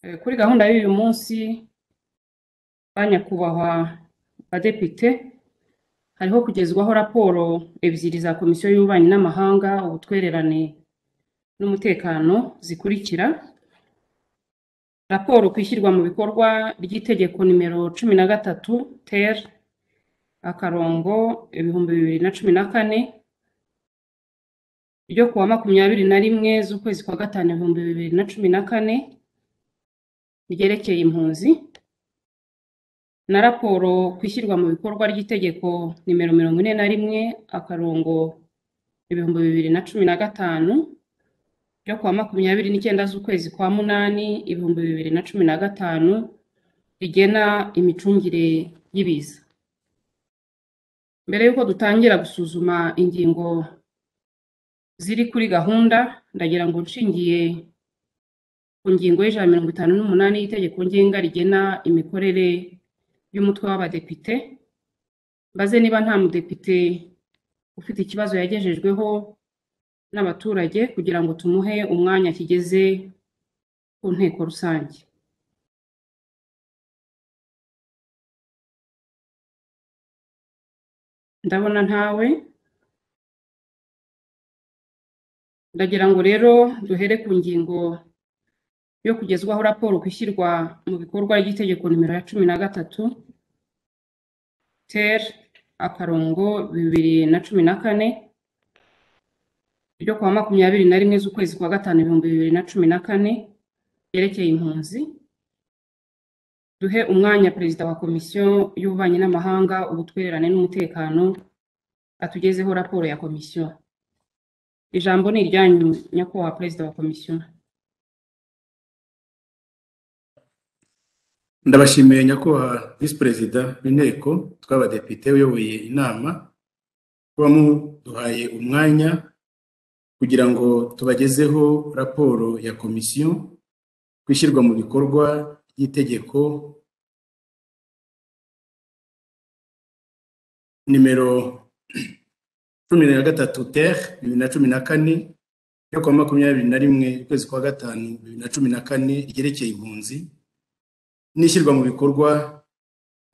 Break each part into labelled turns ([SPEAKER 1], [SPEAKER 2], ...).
[SPEAKER 1] Eh, Kuri gahunda y'uyu munsi ba nyakubahwa badepite hariho kugezwaho raporo ebyiri za komisiyo y'ububanyi n'amahanga ubutwererane n'umutekano zikurikira raporo ku ishyirwa mu bikorwa ry'itegeko nimero cumi na gatatu ter akarongo ibihumbi bibiri na cumi na kane ryo ku wa makumyabiri na rimwe z'ukwezi kwa gatanu ibihumbi bibiri na cumi na kane ryerekeye impunzi na raporo ku ishyirwa mu bikorwa ry'itegeko nimero mirongo ine na rimwe akarongo ibihumbi bibiri na cumi na gatanu ryo ku wa makumyabiri n'icyenda z'ukwezi kwa munani ibihumbi bibiri na cumi na gatanu rigena imicungire y'ibiza mbere y'uko dutangira gusuzuma ingingo ziri kuri gahunda ndagira ngo nshingiye ku ngingo y'ijana mirongo itanu n'umunani y'itegeko ngenga rigena imikorere y'umutwe w'abadepite mbaze niba nta mudepite ufite ikibazo yagejejweho n'abaturage kugira ngo tumuhe umwanya kigeze ku nteko rusange ndabona ntawe ndagira ngo rero duhere ku ngingo yo kugezwaho raporo ku ishyirwa mu bikorwa ry'itegeko nimero ya cumi na gatatu ter akarongo bibiri na cumi na kane ryo ku wa makumyabiri na rimwe z'ukwezi kwa gatanu ibihumbi bibiri na cumi na kane ryerekeye impunzi duhe umwanya perezida wa komisiyo y'ububanyi n'amahanga ubutwererane n'umutekano atugezeho raporo ya komisiyo ijambo ni iryanyu nyakubahwa perezida wa komisiyo
[SPEAKER 2] ndabashimiye nyakubahwa visi perezida w'inteko tw'abadepite uyoboye inama kuba muduhaye umwanya kugira ngo tubagezeho raporo ya komisiyo ku ishyirwa mu bikorwa ry'itegeko nimero cumi na gatatu ter bibiri na cumi na kane yo kuwa makumyabiri na rimwe ukwezi kwa gatanu bibiri na cumi na kane ryerekeye impunzi n'ishyirwa mu bikorwa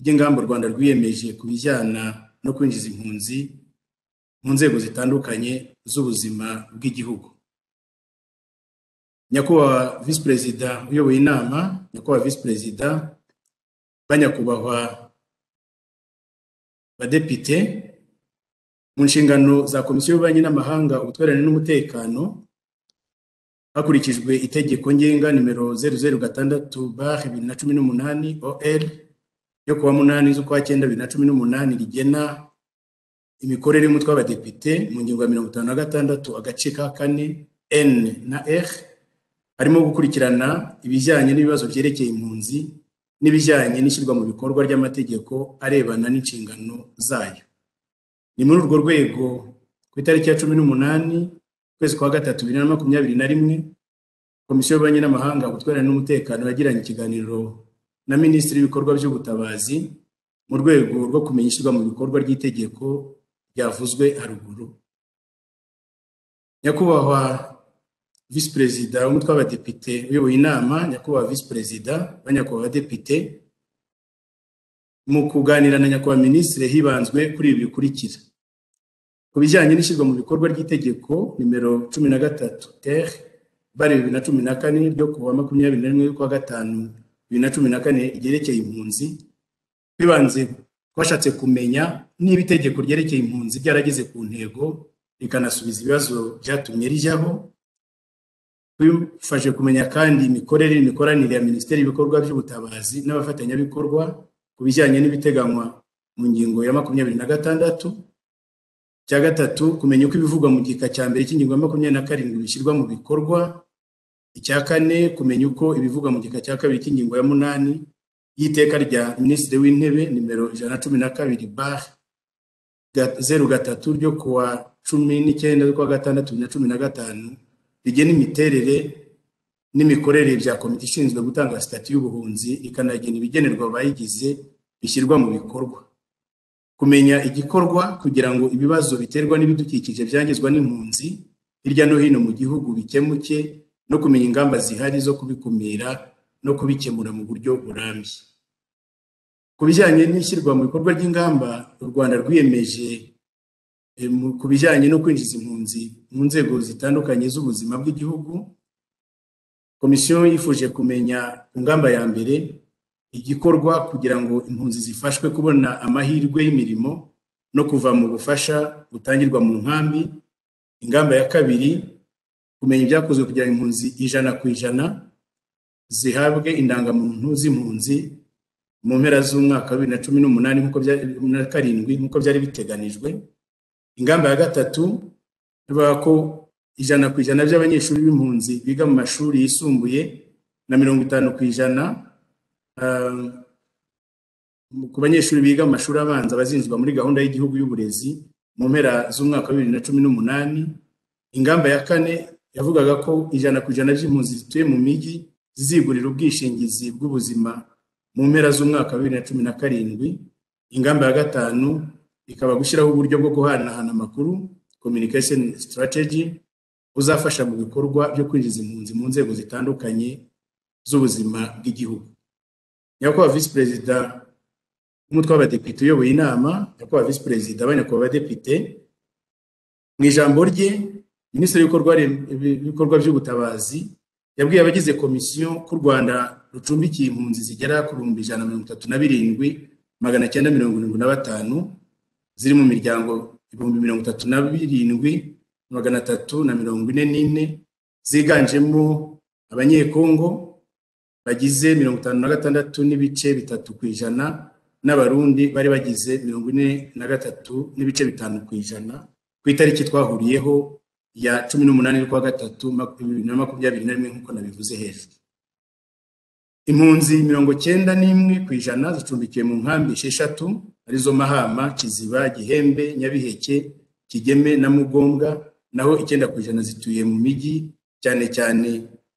[SPEAKER 2] ry'ingamba u rwanda rwiyemeje ku bijyana no kwinjiza impunzi mu nzego zitandukanye z'ubuzima bw'igihugu nyakubahwa visi perezida uyoboye inama nyakubahwa visi perezida ba nyakubahwa badepite mu nshingano za komisiyo y'ububanyi n'amahanga ubutwererane n'umutekano hakurikijwe itegeko ngenga nimero zeru zeru gatandatu bar bibiri na cumi n'umunani ol yo kuwa munani z'ukwa cyenda bibiri na cumi n'umunani rigena imikorere y'umutwe w'abadepite mu ngingo ya mirongo itanu na gatandatu agace ka kane n na r harimo gukurikirana ibijyanye n'ibibazo byerekeye impunzi n'ibijyanye n'ishyirwa mu bikorwa ry'amategeko arebana n'inshingano zayo ni muri urwo rwego ku itariki ya cumi n'umunani ukwezi kwa gatatu bibiri na makumyabiri na rimwe komisiyo y'ububanyi n'amahanga ubutwererane n'umutekano yagiranye ikiganiro na minisitiri w'ibikorwa by'ubutabazi mu rwego rwo kumenya ishyirwa mu bikorwa ry'itegeko ryavuzwe haruguru nyakubahwa visi perezida w'umutwe w'abadepite uyoboye inama nyakubahwa visi perezida ba nyakubahwa abadepite mu kuganira na nyakubahwa minisitiri hibanzwe kuri ibi bikurikira ku bijyanye n'ishyirwa mu bikorwa ry'itegeko nimero cumi na gatatu ter bari bibiri na cumi na kane ryo ku wa makumyabiri na rimwe y'ukwa gatanu bibiri na cumi na kane ryerekeye impunzi bibanze twashatse kumenya niba itegeko ryerekeye impunzi ryarageze ku ntego rikanasubiza ibibazo byatumye rijyaho bifashe kumenya kandi imikorere n'imikoranire ya minisiteri y'ibikorwa by'ubutabazi n'abafatanyabikorwa ku bijyanye n'ibiteganywa mu ngingo ya makumyabiri na gatandatu cya gatatu kumenya uko ibivugwa mu gika cya mbere cy'ingingo ya makumyabiri na karindwi bishyirwa mu bikorwa icya kane kumenya uko ibivugwa mu gika cya kabiri cy'ingingo ya munani y'iteka rya minisitiri w'intebe nimero ijana na cumi na kabiri bare zeru gatatu ryo ku wa cumi n'icyenda z'ukwa gatandatu bibiri na cumi na gatanu rigena imiterere n'imikorere bya komite ishinzwe gutanga sitati y'ubuhunzi ikanagena ibigenerwa abayigize bishyirwa mu bikorwa kumenya igikorwa kugira ngo ibibazo biterwa n'ibidukikije byangizwa n'impunzi hirya no hino mu gihugu bikemuke no kumenya ingamba zihari zo kubikumira no kubikemura mu buryo burambye ku bijyanye n'ishyirwa mu bikorwa ry'ingamba u rwanda rwiyemeje eh, mu- ku bijyanye no kwinjiza impunzi mu nzego zitandukanye z'ubuzima bw'igihugu komisiyo yifuje kumenya ku ngamba ya mbere igikorwa kugira ngo impunzi zifashwe kubona amahirwe y'imirimo no kuva mu bufasha butangirwa mu nkambi ingamba ya kabiri kumenya ibyakozwe kugira ngo impunzi ijana ku ijana zihabwe indangamuntu z'impunzi mu mpera z'umwaka wa bibiri na cumi n'umunani nk'uko byari- na karindwi nk'uko byari biteganijwe ingamba ya gatatu ivuga ko ijana ku ijana by'abanyeshuri b'impunzi biga mu mashuri yisumbuye na mirongo itanu ku ijana ah, ku banyeshuri biga mu mashuri abanza bazinjizwa muri gahunda y'igihugu y'uburezi mu mpera z'umwaka wa bibiri na cumi n'umunani ingamba ya kane yavugaga ko ijana ku ijana by'impunzi zituye mu mijyi zizigurira ubwishingizi bw'ubuzima mu mpera z'umwaka wa bibiri na cumi na karindwi ingamba ya gatanu ikaba gushyiraho uburyo bwo guhanahana amakuru communication strategy buzafasha mu bikorwa byo kwinjiza impunzi mu nzego zitandukanye z'ubuzima bw'igihugu nyakubahwa visi perezida w'umutwe w'abadepite uyoboye inama nyakubahwa visi perezida banyakubahwa abadepite mu ijambo rye minisitiri w'ibikorwa rem- w'ibikorwa by'ubutabazi yabwiye abagize komisiyo ko u rwanda rucumbikiye impunzi zigera ku bihumbi ijana na mirongo itatu na birindwi magana cyenda mirongo irindwi na batanu ziri mu miryango ibihumbi mirongo itatu na birindwi magana atatu na mirongo ine n'ine ziganjemo abanyekongo bagize mirongo itanu na gatandatu n'ibice bitatu ku ijana n'abarundi bari bagize mirongo ine na gatatu n'ibice bitanu ku ijana ku itariki twahuriyeho ya cumi n'umunani z'ukwa gatatu maku- bibiri na makumyabiri na rimwe nk'uko nabivuze hejuru impunzi mirongo cyenda n'imwe ku ijana zicumbikiwe mu nkambi esheshatu arizo mahama kiziba gihembe nyabiheke kigeme na mugombwa naho icyenda ku ijana zituye mu mijyi cyane cyane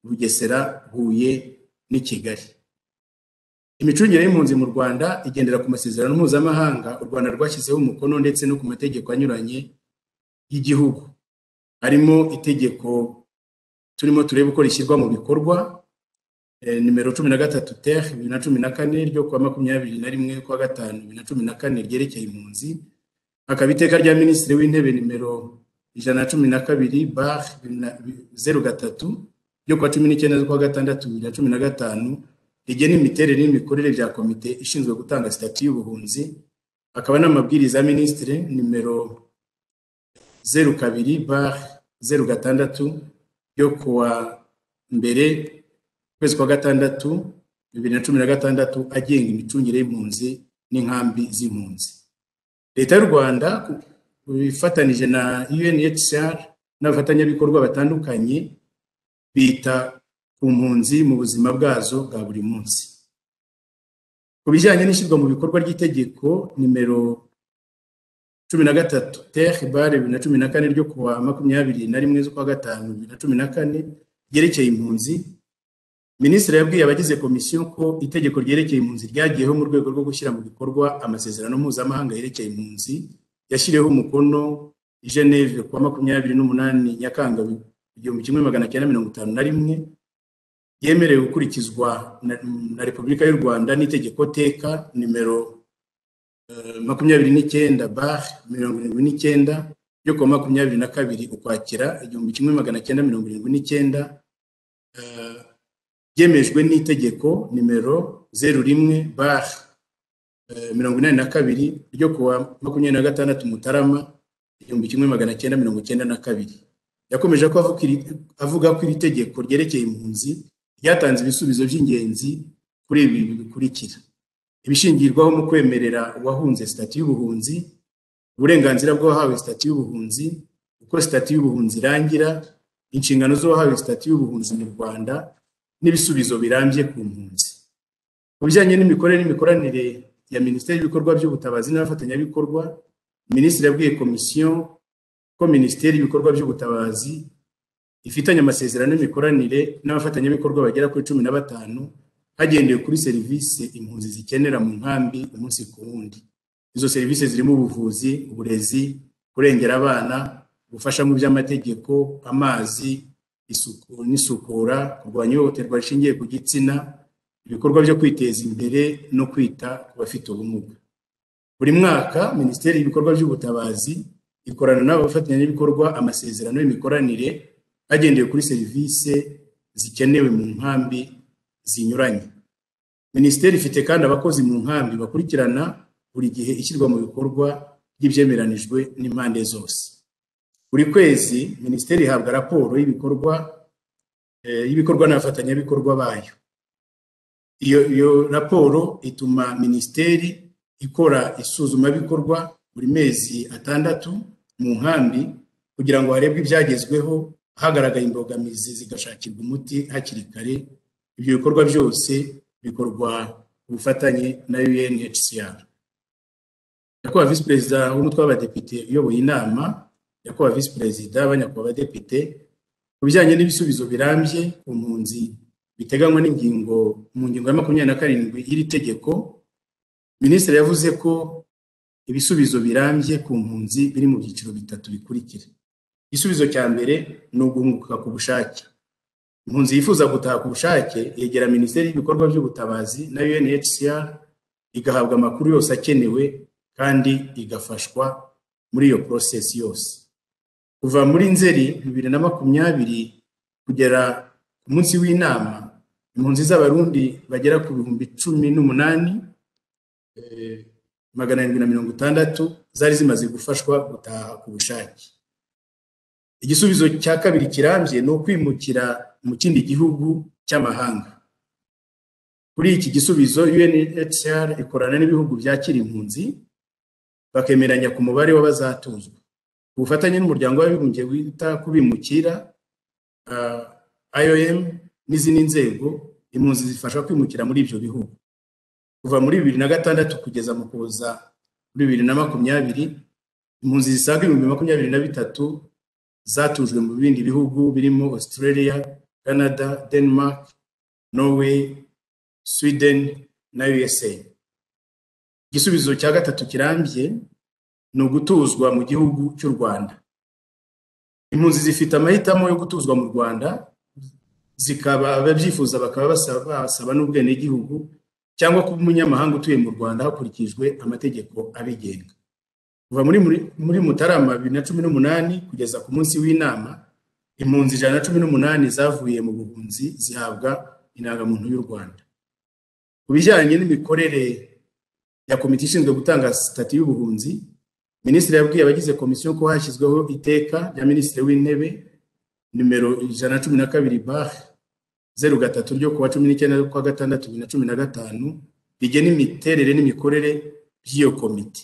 [SPEAKER 2] bugesera huye n'i kigali imicungire y'impunzi mu rwanda igendera ku masezerano mpuzamahanga u rwanda rwashyizeho umukono ndetse no ku mategeko anyuranye y'igihugu harimo itegeko turimo turebe uko rishyirwa mu bikorwa eh, nimero cumi na gatatu ter bibiri na cumi na kane ryo kuwa makumyabiri na rimwe kwa gatanu bibiri na cumi na kane ryerekeye impunzi hakaba iteka rya minisitiri w'intebe nimero ijana na cumi na kabiri bar bibiri na- zeru gatatu ryo kuwa cumi n'icyenda z'ukwa gatandatu bibiri na cumi na gatanu rigena imiterere n'imikorere bya komite ishinzwe gutanga sitati y'ubuhunzi hakaba n'amabwiriza ya minisitiri nimero zeru kabiri bar zeru gatandatu yo kuwa mbere ukwezi kwa gatandatu bibiri na cumi na gatandatu agenga imicungire y'impunzi n'inkambi z'impunzi leta y'u rwanda ku- ifatanije na unhcr n'abafatanyabikorwa batandukanye bita ku mpunzi mu buzima bwazo bwa buri munsi ku bijyanye n'ishyirwa mu bikorwa ry'itegeko nimero cumi na gatatu ter bar bibiri na cumi na kane ryo kuwa makumyabiri na rimwe z'ukwa gatanu bibiri na cumi na kane ryerekeye impunzi minisitiri yabwiye abagize komisiyo ko itegeko ryerekeye impunzi ryagiyeho mu rwego rwo gushyira mu bikorwa amasezerano mpuzamahanga yerekeye impunzi yashyiriweho umukono i geneve kuwa makumyabiri n'umunani nyakanga igihumbi kimwe magana cyenda mirongo itanu na rimwe yemerewe gukurikizwa na, na repubulika y'u rwanda n'itegeko teka nimero makumyabiri n'icyenda bar mirongo irindwi n'icyenda yo kuwa makumyabiri na kabiri ukwakira igihumbi kimwe magana cyenda mirongo irindwi n'icyenda eh, byemejwe n'itegeko nimero zeru rimwe bar eh, mirongo inani na kabiri ryo kuwa makumyabiri na gatandatu mutarama igihumbi kimwe magana cyenda mirongo cyenda na kabiri yakomeje ko avuga iri- avuga ko iri tegeko ryerekeye impunzi ryatanze ibisubizo by'ingenzi kuri ibi bikurikira ibishingirwaho mu kwemerera uwahunze sitati y'ubuhunzi uburenganzira bw'uwahawe sitati y'ubuhunzi uko sitati y'ubuhunzi irangira inshingano z'uwahawe sitati y'ubuhunzi mu rwanda n'ibisubizo birambye ku mpunzi mu bijyanye n'imikorere n'imikoranire ya minisiteri y'ibikorwa by'ubutabazi n'abafatanyabikorwa minisitiri yabwiye komisiyo ko minisiteri y'ibikorwa by'ubutabazi ifitanye amasezerano y'imikoranire n'abafatanyabikorwa bagera kuri cumi na batanu hagendewe kuri serivisi impunzi zikenera mu nkambi umunsi ku wundi izo serivisi zirimo ubuvuzi uburezi kurengera abana ubufasha mu by'amategeko amazi isuku n'isukura kurwanya ihohoterwa rishingiye ku gitsina ibikorwa byo kwiteza imbere no kwita ku bafite ubumuga buri mwaka minisiteri y'ibikorwa by'ubutabazi ikorana n'abafatanyabikorwa amasezerano y'imikoranire hagendewe kuri serivisi zikenewe mu nkambi zinyuranye minisiteri ifite kandi abakozi mu nkambi bakurikirana buri gihe ishyirwa mu bikorwa ry'ibyemeranijwe n'impande zose buri kwezi minisiteri ihabwa raporo y'ibikorwa eh, y'ibikorwa n'abafatanyabikorwa bayo iyo iyo raporo ituma minisiteri ikora isuzumabikorwa buri mezi atandatu mu nkambi kugira ngo harebwe ibyagezweho hagaragaye imbogamizi zigashakirwa umuti hakiri kare ibyo bikorwa byose bikorwa ku bufatanye na UNHCR nyakubahwa visi perezida w'umutwe w'abadepite uyoboye inama nyakubahwa visi perezida banyakubahwa abadepite ku bijyanye n'ibisubizo birambye ku mpunzi biteganywa n'ingingo mu ngingo ya makumyabiri na karindwi y'iri tegeko minisitiri yavuze ko ibisubizo birambye ku mpunzi biri mu byiciro bitatu bikurikira igisubizo cya mbere ni uguhunguka ku bushake impunzi yifuza gutaha ku bushake yegera minisiteri y'ibikorwa by'ubutabazi na UNHCR igahabwa amakuru yose akenewe kandi igafashwa muri iyo porosesi yose kuva muri nzeri bibiri na makumyabiri kugera ku munsi w'inama impunzi z'abarundi bagera ku bihumbi cumi n'umunani eh, magana arindwi na mirongo itandatu zari zimaze gufashwa gutaha ku bushake igisubizo cya kabiri kirambye ni ukwimukira mu kindi gihugu cy'amahanga kuri iki gisubizo UNHCR ikorana n'ibihugu byakira impunzi bakemeranya ku mubare w'abazatuzwa ku bufatanye n'umuryango w'abibumbye wita ku bimukira uh, IOM n'izindi nzego impunzi zifasha kwimukira muri ibyo bihugu kuva muri bibiri na gatandatu kugeza mu kuza muri bibiri na makumyabiri impunzi zisaga ibihumbi makumyabiri na bitatu zatujwe mu bindi bihugu birimo Australia, Canada, Denmark, Norway, Sweden na USA. igisubizo cya gatatu kirambye ni ugutuzwa mu gihugu cy'u rwanda impunzi zifite amahitamo yo gutuzwa mu rwanda zikaba ababyifuza bakaba basaba n'ubwenegihugu cyangwa kuba umunyamahanga utuye mu rwanda hakurikijwe amategeko abigenga kuva muri muri mutarama bibiri na cumi n'umunani kugeza ku munsi w'inama impunzi ijana na cumi n'umunani zavuye mu buhunzi zihabwa indangamuntu y'u rwanda ku bijyanye n'imikorere ya komite ishinzwe gutanga sitati y'ubuhunzi minisitiri yabwiye abagize komisiyo ko hashyizweho iteka rya minisitiri w'intebe nimero ijana na cumi na kabiri bar zeru gatatu ryo kuwa cumi n'icyenda kwa gatandatu bibiri na cumi na gatanu rigena imiterere n'imikorere by'iyo komite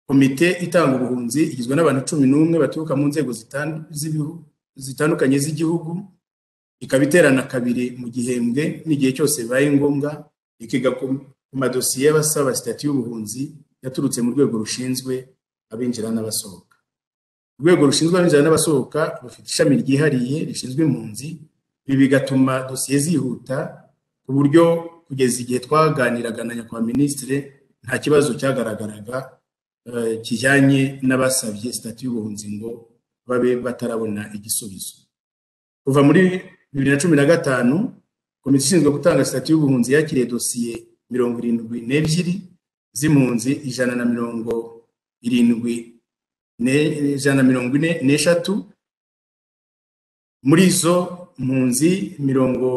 [SPEAKER 2] komite itanga ubuhunzi igizwe n'abantu cumi n'umwe baturuka mu nzego zitandukanye z'igihugu ikaba iterana kabiri mu gihembwe n'igihe cyose bibaye ngombwa ikiga ku madosiye y'abasaba sitati y'ubuhunzi yaturutse mu rwego rushinzwe abinjira n'abasohoka urwego rushinzwe abinjira n'abasohoka rufite ishami ryihariye rishinzwe impunzi ibi bigatuma dosiye zihuta ku buryo kugeza igihe twaganiraga na nyakubahwa minisitiri nta kibazo cyagaragaraga kijyanye n'abasabye sitati y'ubuhunzi ngo babe batarabona igisubizo kuva muri bibiri na cumi na gatanu komite ishinzwe gutanga sitati y'ubuhunzi yakiriye dosiye mirongo irindwi n'ebyiri z'impunzi ijana na mirongo irindwi ijana na mirongo ine n'eshatu muri izo mpunzi mirongo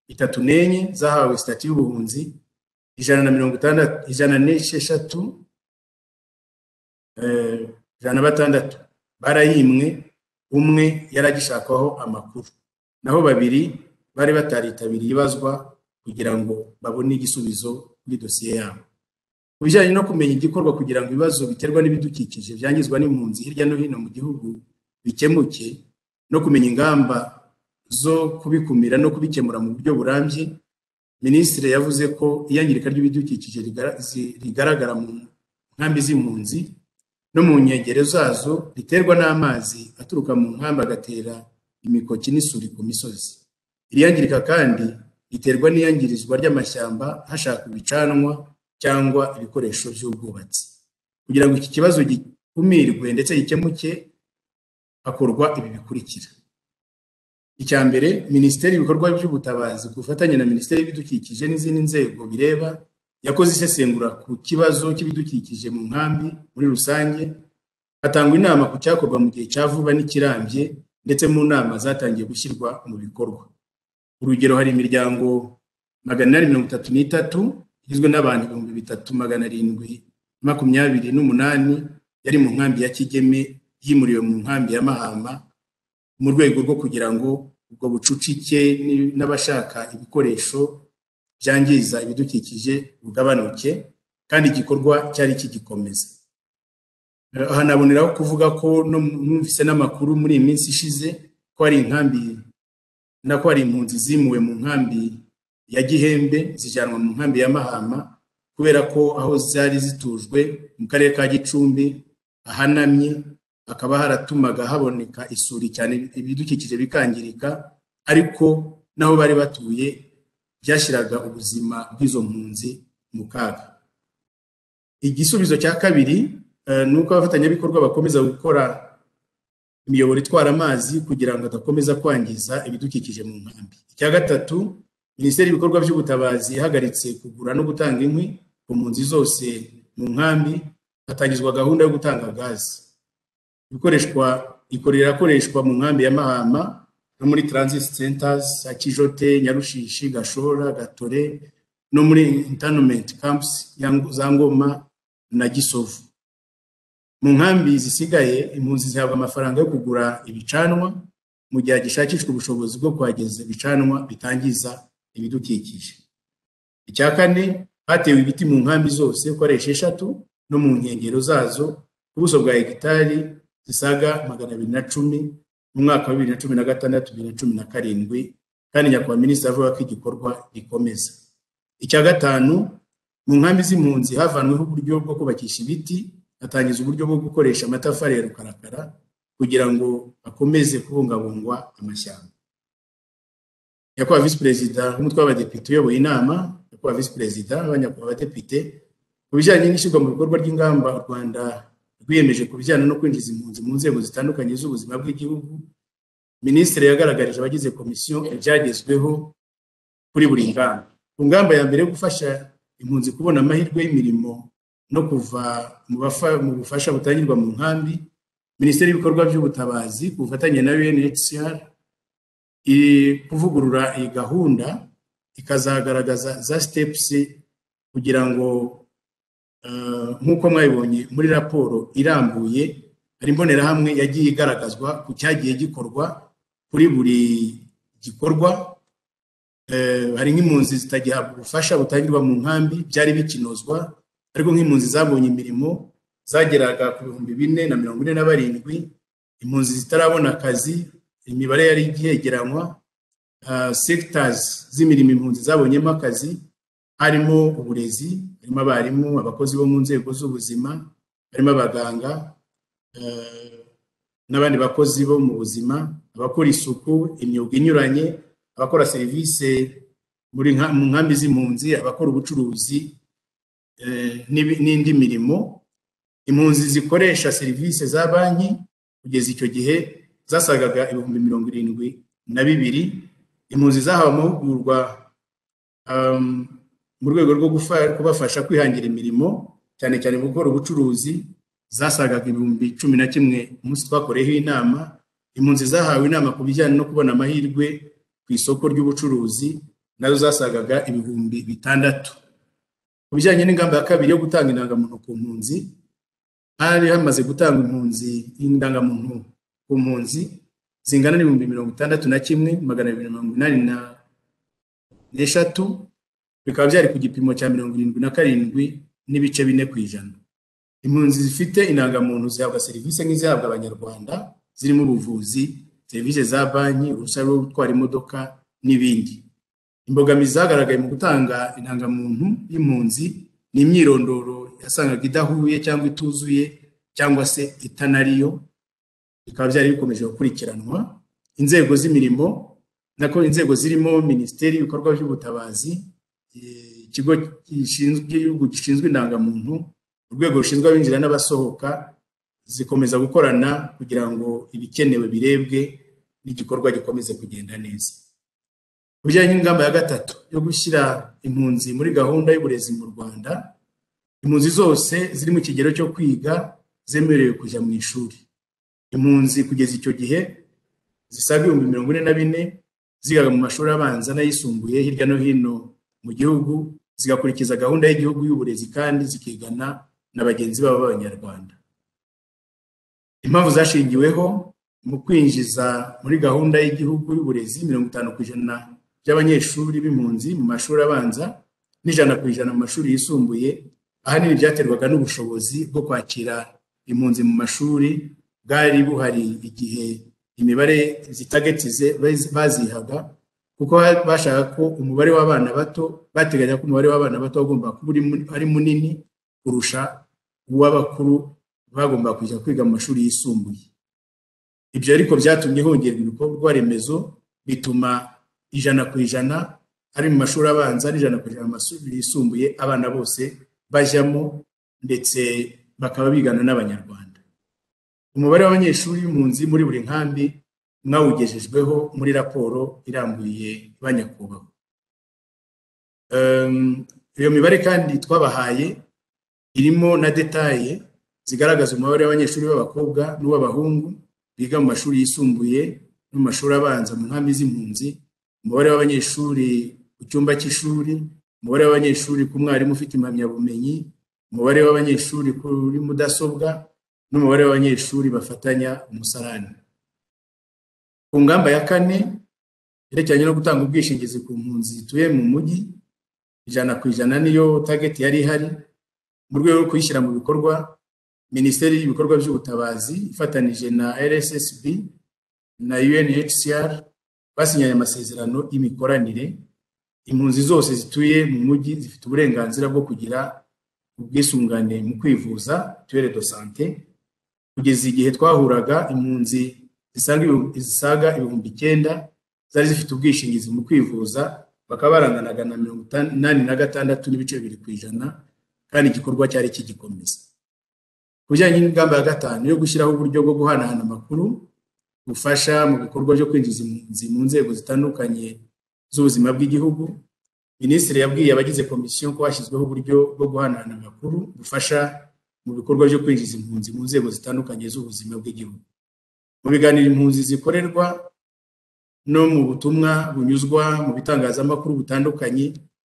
[SPEAKER 2] itatu n'enye zahawe sitati y'ubuhunzi ijana na mirongo itandatu ijana n'esheshatu ijana na batandatu barayimwe umwe yaragishakaho amakuru naho babiri bari bataritabiriye ibazwa kugira ngo babone igisubizo kuri dosiye yabo ku bijyanye no kumenya igikorwa kugira ngo ibibazo biterwa n'ibidukikije byangizwa n'impunzi hirya no hino mu gihugu bikemuke no kumenya ingamba zo kubikumira no kubikemura mu buryo burambye minisitiri yavuze ko iyangirika ry'ibidukikije rigaragara mu nkambi z'impunzi no mu nkengero zazo riterwa n'amazi aturuka mu nkambi agatera imikoki n'isuri ku misozi iriyangirika kandi riterwa n'iyangirizwa ry'amashyamba hashakwa ibicanwa cyangwa ibikoresho by'ubwubatsi kugira ngo iki kibazo gikumirwe ndetse gikemuke hakorwa ibi bikurikira icya mbere minisiteri y'ibikorwa by'ubutabazi ku bufatanye na minisiteri y'ibidukikije n'izindi nzego bireba yakoze isesengura ku kibazo cy'ibidukikije mu nkambi muri rusange hatangwa inama ku cyakorwa mu gihe cya vuba n'ikirambye ndetse mu nama zatangiye gushyirwa mu bikorwa urugero hari imiryango magana inani mirongo itatu n'itatu igizwe n'abantu ibihumbi bitatu magana arindwi makumyabiri n'umunani yari mu nkambi ya kigeme yimuriwe mu nkambi ya mahama mu rwego rwo kugira ngo ubwo bucucike n'abashaka ibikoresho byangiza ibidukikije bugabanuke kandi igikorwa cyari kigikomeza aha naboneraho kuvuga ko numvise n'amakuru muri iyi minsi ishize ko hari inkambi na ko hari impunzi zimuwe mu nkambi ya gihembe zijyanwa mu nkambi ya mahama kubera ko aho zari zitujwe mu karere ka gicumbi hahanamye hakaba haratumaga haboneka isuri cyane ibidukikije bikangirika ariko n'aho bari batuye byashyiraga ubuzima bw'izo mpunzi mu kaga igisubizo cya kabiri ni uko abafatanyabikorwa bakomeza gukora imiyoboro itwara amazi kugira ngo adakomeza kwangiza ibidukikije mu nkambi icya gatatu minisiteri y'ibikorwa by'ubutabazi ihagaritse kugura no gutanga inkwi ku mpunzi zose mu nkambi hatangizwa gahunda yo gutanga gazi ikoreshwa ikorera akoreshwa mu nkambi ya mahama no muri transit centers akijote nyarushishi gashora gatore no muri internment camps za ngoma na gisovu mu nkambi zisigaye impunzi zihabwa amafaranga yo kugura ibicanwa mu gihe hagishakishwa ubushobozi bwo kuhageza ibicanwa bitangiza ibidukikije icya kane hatewe ibiti mu nkambi zose uko ari esheshatu no mu nkengero zazo ku buso bwa hegitari zisaga magana abiri na cumi mu mwaka wa bibiri na cumi na gatandatu bibiri na cumi na karindwi kandi nyakubahwa minisitiri avuga ko igikorwa gikomeza icya gatanu mu nkambi z'impunzi havanweho uburyo bwo kubakisha ibiti hatangiza uburyo bwo gukoresha amatafari ya rukarakara kugira ngo akomeze kubungabungwa amashyamba nyakubahwa visi perezida w'umutwe w'abadepite uyoboye inama nyakubahwa visi perezida nyakubahwa abadepite ku bijyanye n'ishyirwa mu bikorwa ry'ingamba u rwanda rwiyemeje ku bijyanye no kwinjiza impunzi mu nzego zitandukanye z'ubuzima bw'igihugu minisitiri yagaragarije abagize komisiyo ibyagezweho kuri buri ngamba ku ngamba ya mbere yo gufasha impunzi kubona amahirwe y'imirimo no kuva mu bufasha butangirwa mu nkambi minisiteri y'ibikorwa by'ubutabazi ku bufatanye na unhcr iri kuvugurura iyi gahunda ikazagaragaza za sitepusi kugira ngo nk'uko mwabibonye muri raporo irambuye hari imbonerahamwe yagiye igaragazwa ku cyagiye gikorwa kuri buri gikorwa hari nk'impunzi zitagihabwa ubufasha butangirwa mu nkambi byari bikinozwa ariko nk'impunzi zabonye imirimo zageraga ku bihumbi bine na mirongo ine na barindwi impunzi zitarabona akazi imibare yari igeregeranywa segitazi z'imirimo impunzi zabonyemo akazi harimo uburezi harimo abarimu abakozi bo mu nzego z'ubuzima harimo abaganga n'abandi bakozi bo mu buzima abakora isuku imyuga inyuranye abakora serivisi mu nkambi z'impunzi abakora ubucuruzi n'indi mirimo impunzi zikoresha serivisi za banki kugeza icyo gihe zasagaga ibihumbi mirongo irindwi na bibiri impunzi zahawe amahugurwa mu rwego rwo kubafasha kwihangira imirimo cyane cyane mu gukora ubucuruzi zasagaga ibihumbi cumi na kimwe umunsi twakoreyeho inama impunzi zahawe inama ku bijyanye no kubona amahirwe ku isoko ry'ubucuruzi nazo zasagaga ibihumbi bitandatu ku bijyanye n'ingamba ya kabiri yo gutanga indangamuntu ku mpunzi hari hamaze gutanga impunzi indangamuntu ku mpunzi zingana n'ibihumbi mirongo itandatu na kimwe magana abiri mirongo inani n'eshatu bikaba byari ku gipimo cya mirongo irindwi na karindwi n'ibice bine ku ijana impunzi zifite indangamuntu zihabwa serivisi nk'izihabwa abanyarwanda zirimo ubuvuzi serivisi za banki uruhushya rwo gutwara imodoka n'ibindi imbogamizi zagaragaye mu gutanga indangamuntu y'impunzi ni imyirondoro yasangaga idahuye cyangwa ituzuye cyangwa se itanariyo bikaba byari bikomeje gukurikiranwa inzego z'imirimo nako inzego zirimo minisiteri y'ibikorwa by'ubutabazi ikigo cy'igihugu gishinzwe indangamuntu urwego rushinzwe abinjira n'abasohoka zikomeza gukorana kugira ngo ibikenewe birebwe n'igikorwa gikomeze kugenda neza ku bijyanye n'ingamba ya gatatu yo gushyira impunzi muri gahunda y'uburezi mu rwanda impunzi zose ziri mu kigero cyo kwiga zemerewe kujya mu ishuri impunzi kugeza icyo gihe zisaga ibihumbi mirongo ine na bine zigaga mu mashuri abanza n'ayisumbuye hirya no hino mu gihugu zigakurikiza gahunda y'igihugu y'uburezi kandi zikigana na bagenzi babo b'abanyarwanda impamvu zashingiweho mu kwinjiza muri gahunda y'igihugu y'uburezi mirongo itanu ku ijana by'abanyeshuri b'impunzi mu mashuri abanza n'ijana ku ijana mu mashuri yisumbuye ahanini byaterwaga n'ubushobozi bwo kwakira impunzi mu mashuri bwari buhari igihe imibare zitagetize bazihaga kuko bashaka ko umubare w'abana bato bateganya ko umubare w'abana bato wagomba kuba ari munini kurusha uw'abakuru bagomba kujya kwiga mu mashuri yisumbuye ibyo ariko byatumye hongerwa ibikorwa remezo bituma ijana ku ijana ari mu mashuri abanza n'ijana ku ijana mu mashuri yisumbuye abana bose bajyamo ndetse bakaba bigana n'abanyarwanda umubare w'abanyeshuri b'impunzi muri buri nkambi mwawugejejweho muri raporo irambuye ba nyakubahwa iyo mibare kandi twabahaye irimo na detaye zigaragaza umubare w'abanyeshuri b'abakobwa n'uw'abahungu biga mu mashuri yisumbuye no mu mashuri abanza mu nkambi z'impunzi umubare w'abanyeshuri ku cyumba cy'ishuri umubare w'abanyeshuri ku mwarimu ufite impamyabumenyi umubare w'abanyeshuri kuri mudasobwa n'umubare w'abanyeshuri bafatanya umusarani ku ngamba ya kane yerekeranye no gutanga ubwishingizi ku mpunzi zituye mu mujyi ijana ku ijana niyo tageti yari ihari mu rwego rwo kuyishyira mu bikorwa minisiteri y'ibikorwa by'ubutabazi ifatanije na rssb na unhcr basinyanye amasezerano y'imikoranire impunzi zose zituye mu mujyi zifite uburenganzira bwo kugira ubwisungane mu kwivuza tuwere do sante kugeza igihe twahuraga impunzi zisaga ibihumbi icyenda zari zifite ubwishingizi mu kwivuza bakaba baranganaga na mirongo inani na gatandatu n'ibice bibiri ku ijana kandi igikorwa cyari kigikomeza ku bijyanye n'ingamba ya gatanu yo gushyiraho uburyo bwo guhanahana amakuru bufasha mu bikorwa byo kwinjiza impunzi mu nzego zitandukanye z'ubuzima bw'igihugu minisitiri yabwiye abagize komisiyo ko hashyizweho uburyo bwo guhanahana amakuru bufasha mu bikorwa byo kwinjiza impunzi mu nzego zitandukanye z'ubuzima bw'igihugu mu biganiro impunzi zikorerwa no mu butumwa bunyuzwa mu bitangazamakuru bitandukanye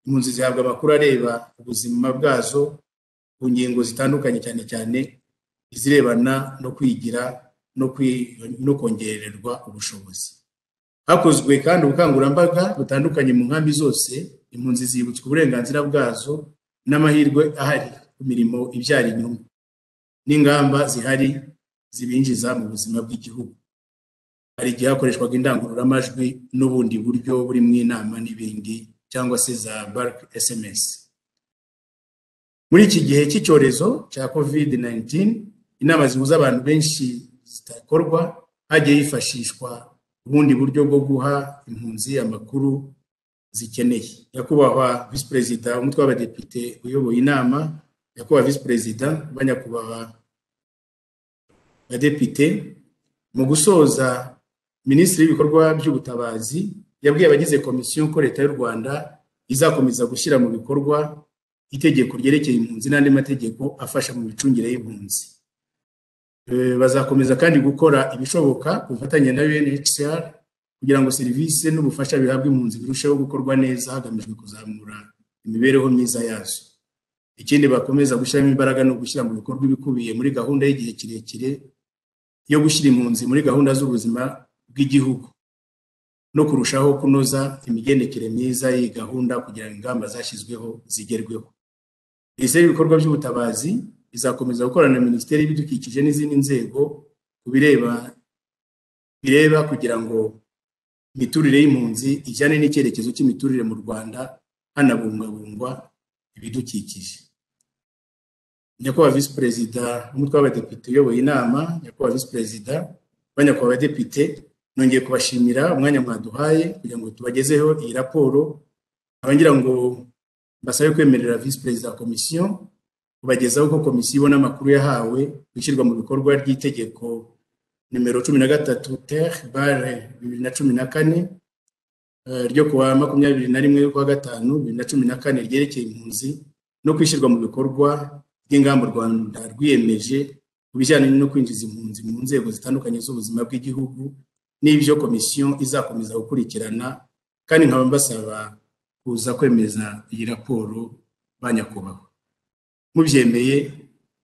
[SPEAKER 2] impunzi zihabwa amakuru areba ubuzima bwazo ku ngingo zitandukanye cyane cyane izirebana no kwigira no kongererwa ubushobozi hakozwe kandi ubukangurambaga butandukanye mu nkambi zose impunzi zibutswa uburenganzira bwazo n'amahirwe ahari ku mirimo ibyara inyungu n'ingamba zihari zibinjiza mu buzima bw'igihugu hari igihe hakoreshwaga indangururamajwi n'ubundi buryo buri mu inama n'ibindi cyangwa se za barike esemesi muri iki gihe cy'icyorezo cya kovide 19 inama zihuza abantu benshi zitakorwa hagiye hifashishwa ubundi buryo bwo guha impunzi amakuru zikeneye nyakubahwa visi perezida umutwe w'abadepite uyoboye inama nyakubahwa visi perezida banyakubahwa badepite mu gusoza minisitiri w'ibikorwa by'ubutabazi yabwiye abagize komisiyo ko leta y'u rwanda izakomeza gushyira mu bikorwa itegeko ryerekeye impunzi n'andi mategeko afasha mu micungire y'impunzi bazakomeza kandi gukora ibishoboka ku bufatanye na unhcr kugira ngo serivisi n'ubufasha bihabwa impunzi birusheho gukorwa neza hagamijwe kuzamura imibereho myiza yazo ikindi bakomeza gushyiramo imbaraga no gushyira mu bikorwa ibikubiye muri gahunda y'igihe kirekire yo gushyira impunzi muri gahunda z'ubuzima bw'igihugu no kurushaho kunoza imigendekere myiza y'iyi gahunda kugira ngo ingamba zashyizweho zigerweho minisiteri y'ibikorwa by'ubutabazi izakomeza gukorana na minisiteri y'ibidukikije n'izindi nzego ku bireba kugira ngo imiturire y'impunzi ijyane n'icyerekezo cy'imiturire mu rwanda hanabungabungwa ibidukikije nyakubahwa visi perezida umutwe w'abadepite uyoboye inama nyakubahwa visi perezida banyakubahwa abadepite nongeye kubashimira umwanya mwaduhaye kugira ngo tubagezeho iyi raporo ngira ngo basabe kwemerera visi perezida wa komisiyo kubagezaho uko komisiyo ibona amakuru yahawe gushyirwa mu bikorwa ry'itegeko nimero cumi na gatatu ter bare bibiri na cumi na kane eh, ryo kuwa makumyabiri na rimwe kwa gatanu bibiri na cumi na kane ryerekeye impunzi no kwishyirwa mu bikorwa ry'ingamba u rwanda rwiyemeje ku bijyanye no kwinjiza impunzi mu nzego zitandukanye z'ubuzima bw'igihugu n'ibyo komisiyo izakomeza gukurikirana kandi nkaba mbasaba kuza kwemeza iyi raporo ba nyakubahwa mubyemeye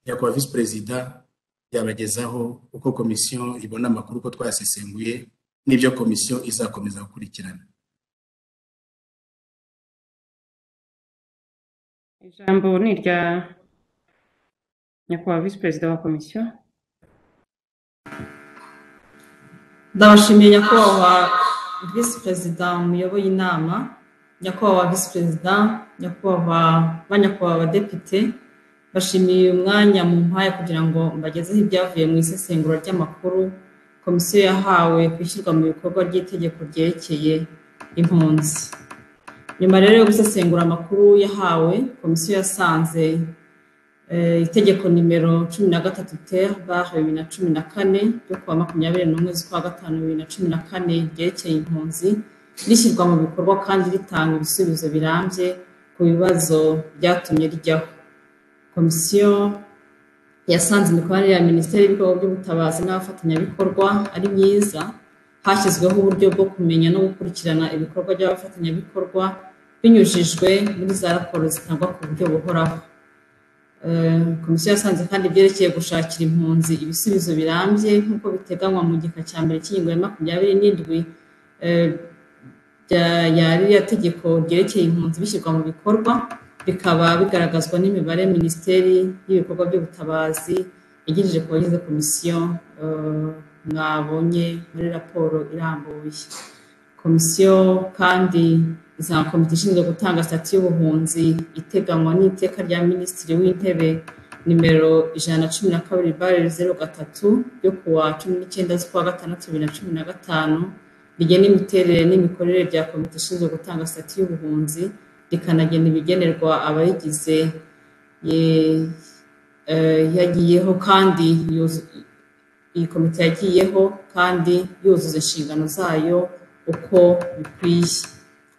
[SPEAKER 2] nyakubahwa visi perezida yabagezaho uko komisiyo ibona amakuru uko twasesenguye n'ibyo komisiyo izakomeza gukurikirana
[SPEAKER 1] ijambo ni irya nyakubahwa visi perezida wa komisiyo
[SPEAKER 3] ndabashimiye nyakubahwa visi perezida muyoboye inama nyakubahwa visi perezida nyakubahwa ba nyakubahwa abadepite bashimiye uyu mwanya mu mpaya kugira ngo mbagezeho ibyavuye mu isesengura ry'amakuru komisiyo yahawe ku ishyirwa mu bikorwa ry'itegeko ryerekeye impunzi nyuma rero yo gusesengura amakuru yahawe komisiyo yasanze Eh, itegeko nimero cumi na gatatu ter bare bibiri na cumi na kane ryo kuwa makumyabiri n'umwe z'ukwa gatanu bibiri na cumi na kane ryerekeye impunzi rishyirwa mu bikorwa kandi ritanga ibisubizo birambye ku bibazo byatumye rijyaho komisiyo yasanze imikoranire ya minisiteri y'ibikorwa by'ubutabazi n'abafatanyabikorwa ari myiza hashyizweho uburyo bwo kumenya no gukurikirana ibikorwa by'abafatanyabikorwa binyujijwe muri za raporo zitangwa ku buryo buhoraho Eh, komisiyo yasanze kandi ibyerekeye gushakira impunzi ibisubizo birambye nk'uko biteganywa mu gika cya mbere cy'ingingo ya makumyabiri n'indwi eh, bya- ya ririya tegeko ryerekeye impunzi bishyirwa mu bikorwa bikaba bigaragazwa n'imibare minisiteri y'ibikorwa by'ubutabazi yagirije ku bagize komisiyo eh, mwabonye muri raporo irambuye komisiyo kandi za komite ishinzwe gutanga sitati y'ubuhunzi iteganywa n'iteka rya minisitiri w'intebe nimero ijana na cumi na kabiri bare zeru gatatu ryo kuwa cumi n'icyenda z'ukwa gatandatu bibiri na cumi na gatanu rigena imiterere n'imikorere bya komite ishinzwe gutanga sitati y'ubuhunzi rikanagena ibigenerwa abayigize Ye- eh, yagiyeho kandi yuzu- iyi komite yagiyeho kandi yuzuza inshingano zayo uko bikwiye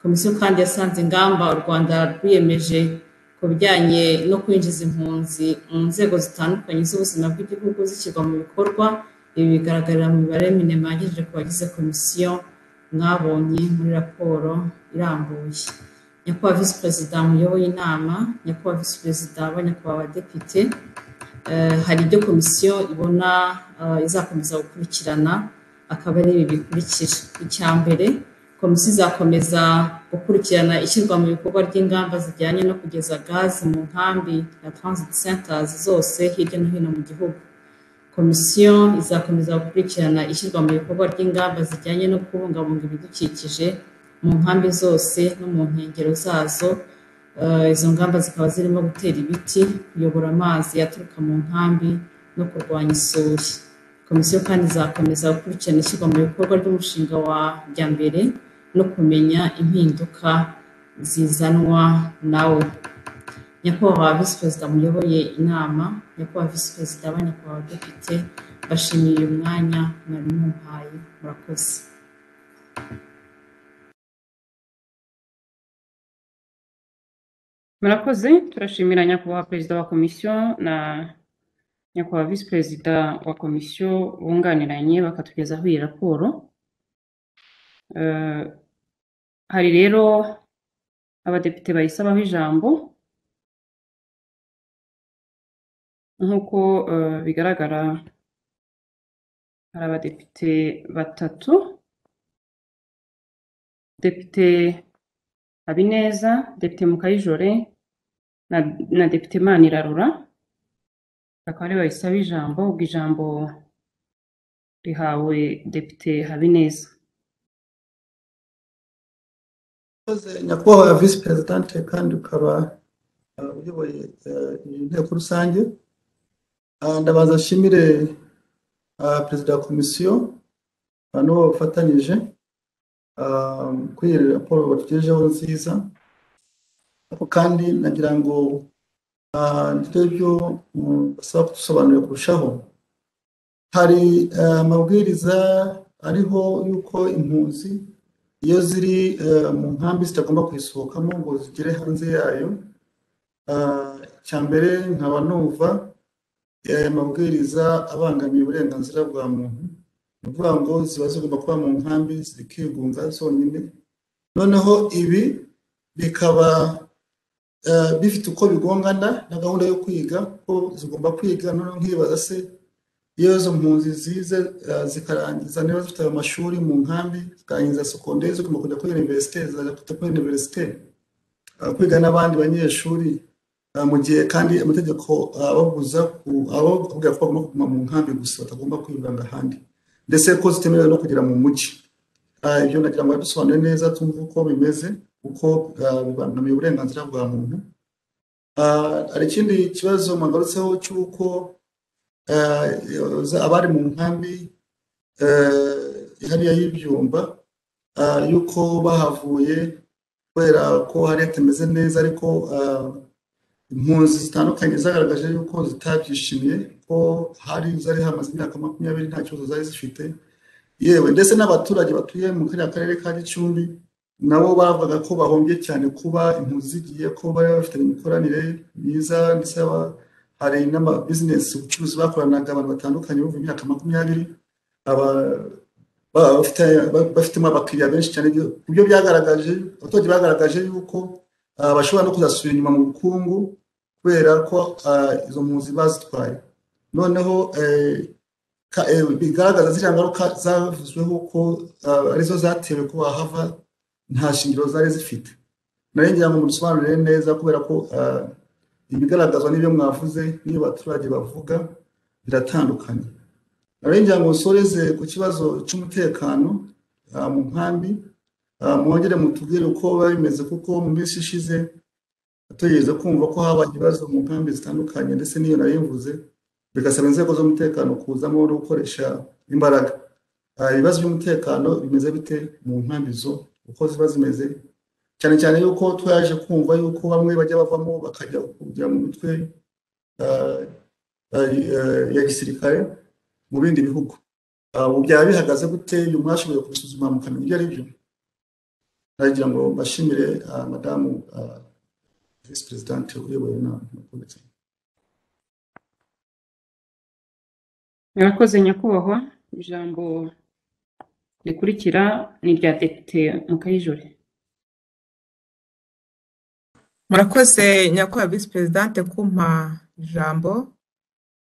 [SPEAKER 3] komisiyo kandi yasanze ingamba u rwanda rwiyemeje ku bijyanye no kwinjiza impunzi mu nzego zitandukanye z'ubuzima bw'igihugu zishyirwa mu bikorwa ibi bigaragarira mu mibare minema yagejejwe ku bagize komisiyo mwabonye muri raporo irambuye nyakubahwa visi perezida muyoboye inama nyakubahwa visi perezida ba nyakubahwa abadepite Eh, hari ibyo komisiyo ibona eh, izakomeza gukurikirana akaba ari ibi bikurikira icya mbere komisiyo izakomeza gukurikirana ishyirwa mu bikorwa ry'ingamba zijyanye no kugeza gazi mu nkambi na transit centers zose hirya no hino mu gihugu komisiyo izakomeza gukurikirana ishyirwa mu bikorwa ry'ingamba zijyanye no kubungabunga ibidukikije mu nkambi zose no mu nkengero zazo Eh, izo ngamba zikaba zirimo gutera ibiti kuyobora amazi yaturuka mu nkambi no kurwanya isuri komisiyo kandi izakomeza gukurikirana ishyirwa mu bikorwa ry'umushinga wa mbere no kumenya impinduka zizanwa nawo nyakubahwa visi perezida muyoboye inama nyakubahwa visi perezida ba nyakubahwa depite bashimiye uyu mwanya mwari mumpaye murakoze
[SPEAKER 1] murakoze turashimira nyakubahwa perezida wa komisiyo na nyakubahwa visi perezida wa komisiyo bunganiranye bakatugezaho iyi raporo Eh, hari rero abadepite bayisabaho ijambo nk'uko eh, bigaragara hari abadepite batatu depite habineza depite mukayijore na, na depite manirarora bakaba ari bayisaba ijambo ubwo ijambo rihawe depite habineza
[SPEAKER 4] Murakoze, nyakubahwa visi perezidante kandi ukaba eh, uyoboye eh, iyi nteko rusange Ah, ndabanza nshimire ah, perezida wa komisiyo ah, n'uwo bafatanyije ah, kuri iyi raporo batugejejeho nziza ariko kandi nagira ngo ah, ngire ibyo mm, basaba kudusobanurira kurushaho hari eh, amabwiriza ariho y'uko impunzi iyo ziri eh, mu nkambi zitagomba kuyisohokamo ngo zigere hanze yayo Ah, icya mbere nkaba numva aya mabwiriza abangamiye uburenganzira bwa muntu ni ukuvuga ngo ziba zigomba kuba mu nkambi zikigunga zonyine noneho ibi bikaba eh, bifite uko bigongana na gahunda yo kwiga ko zigomba kwiga noneho nkibaza se iyo izo mpunzi zize eh, zikarangiza niba zifite ayo mashuri mu nkambi zikarangiza sekonderi zigomba kujya kuri universite zajya kujya kuri universite eh, kwiga n'abandi banyeshuri eh, mu gihe kandi amategeko eh, ababuza ku- ababwira ko bagomba kuguma mu nkambi gusa batagomba kwivanga ahandi ndetse ko zitemerewe no kugera mu mujyi Ah, ibyo nagira ngo bisobanure neza tumve uko bimeze uko ah, bibangamiye uburenganzira bwa muntu Ah, hari ikindi kibazo mwagarutseho cy'uko ah, za- abari mu nkambi eh, hariya y'ibyumba ah, y'uko bahavuye kubera ko hari hatameze neza ariko ah, impunzi zitandukanye zagaragaje yuko zitabyishimiye ko hari zari hamaze imyaka makumyabiri nta kibazo zari zifite yewe ndetse n'abaturage batuye mu kariya karere ka gicumbi nabo bavugaga ko bahombye cyane kuba impunzi zigiye ko bari bafite imikoranire myiza ndetse ba- hari n'amabizinesi ubucuruzi bakoranaga abantu batandukanye buva imyaka makumyabiri aba- ba- bafite- ba- bafitemo abakiriya benshi cyane ibyo ku byo byagaragaje abaturage bagaragaje yuko ah, bashobora no kuzasubira inyuma mu bukungu kubera ko ah, izo mpunzi bazitwaye noneho eh, ka- eh, bigaragaza ziriya ngaruka zavuzweho ko ah, arizo zatewe ko bahava nta shingiro zari zifite nari ngira ngo mubisobanurire neza kubera ko ah, ibigaragazwa n'ibyo mwavuze n'iyo abaturage bavuga biratandukanye nari ngira ngo nsoreze ku kibazo cy'umutekano ah, mu nkambi Ah, mwongere mutubwire uko biba bimeze kuko mu minsi ishize tugeze kumva ko habaye ibibazo mu nkambi zitandukanye ndetse n'iyo nayivuze bigasaba inzego z'umutekano kuzamo no gukoresha imbaraga Ah, ibibazo by'umutekano bimeze bite mu nkambi zo uko ziba zimeze cyane cyane yuko twaje kumva yuko bamwe bajya bavamo bakajya kujya mu mitwe ah, ah, ya gisirikare mu bindi bihugu Ah, ubu byaba bihagaze gute uyu mwashoboye kubisuzuma mukamenya ibyo ari byo nagira ngo mbashimire ah, madamu ah, visi perezidante uyoboye inama murakoze cyane.
[SPEAKER 1] murakoze nyakubahwa ijambo rikurikira ni irya depite mukayijore
[SPEAKER 5] murakoze nyakubahwa visi perezidante kumpa ijambo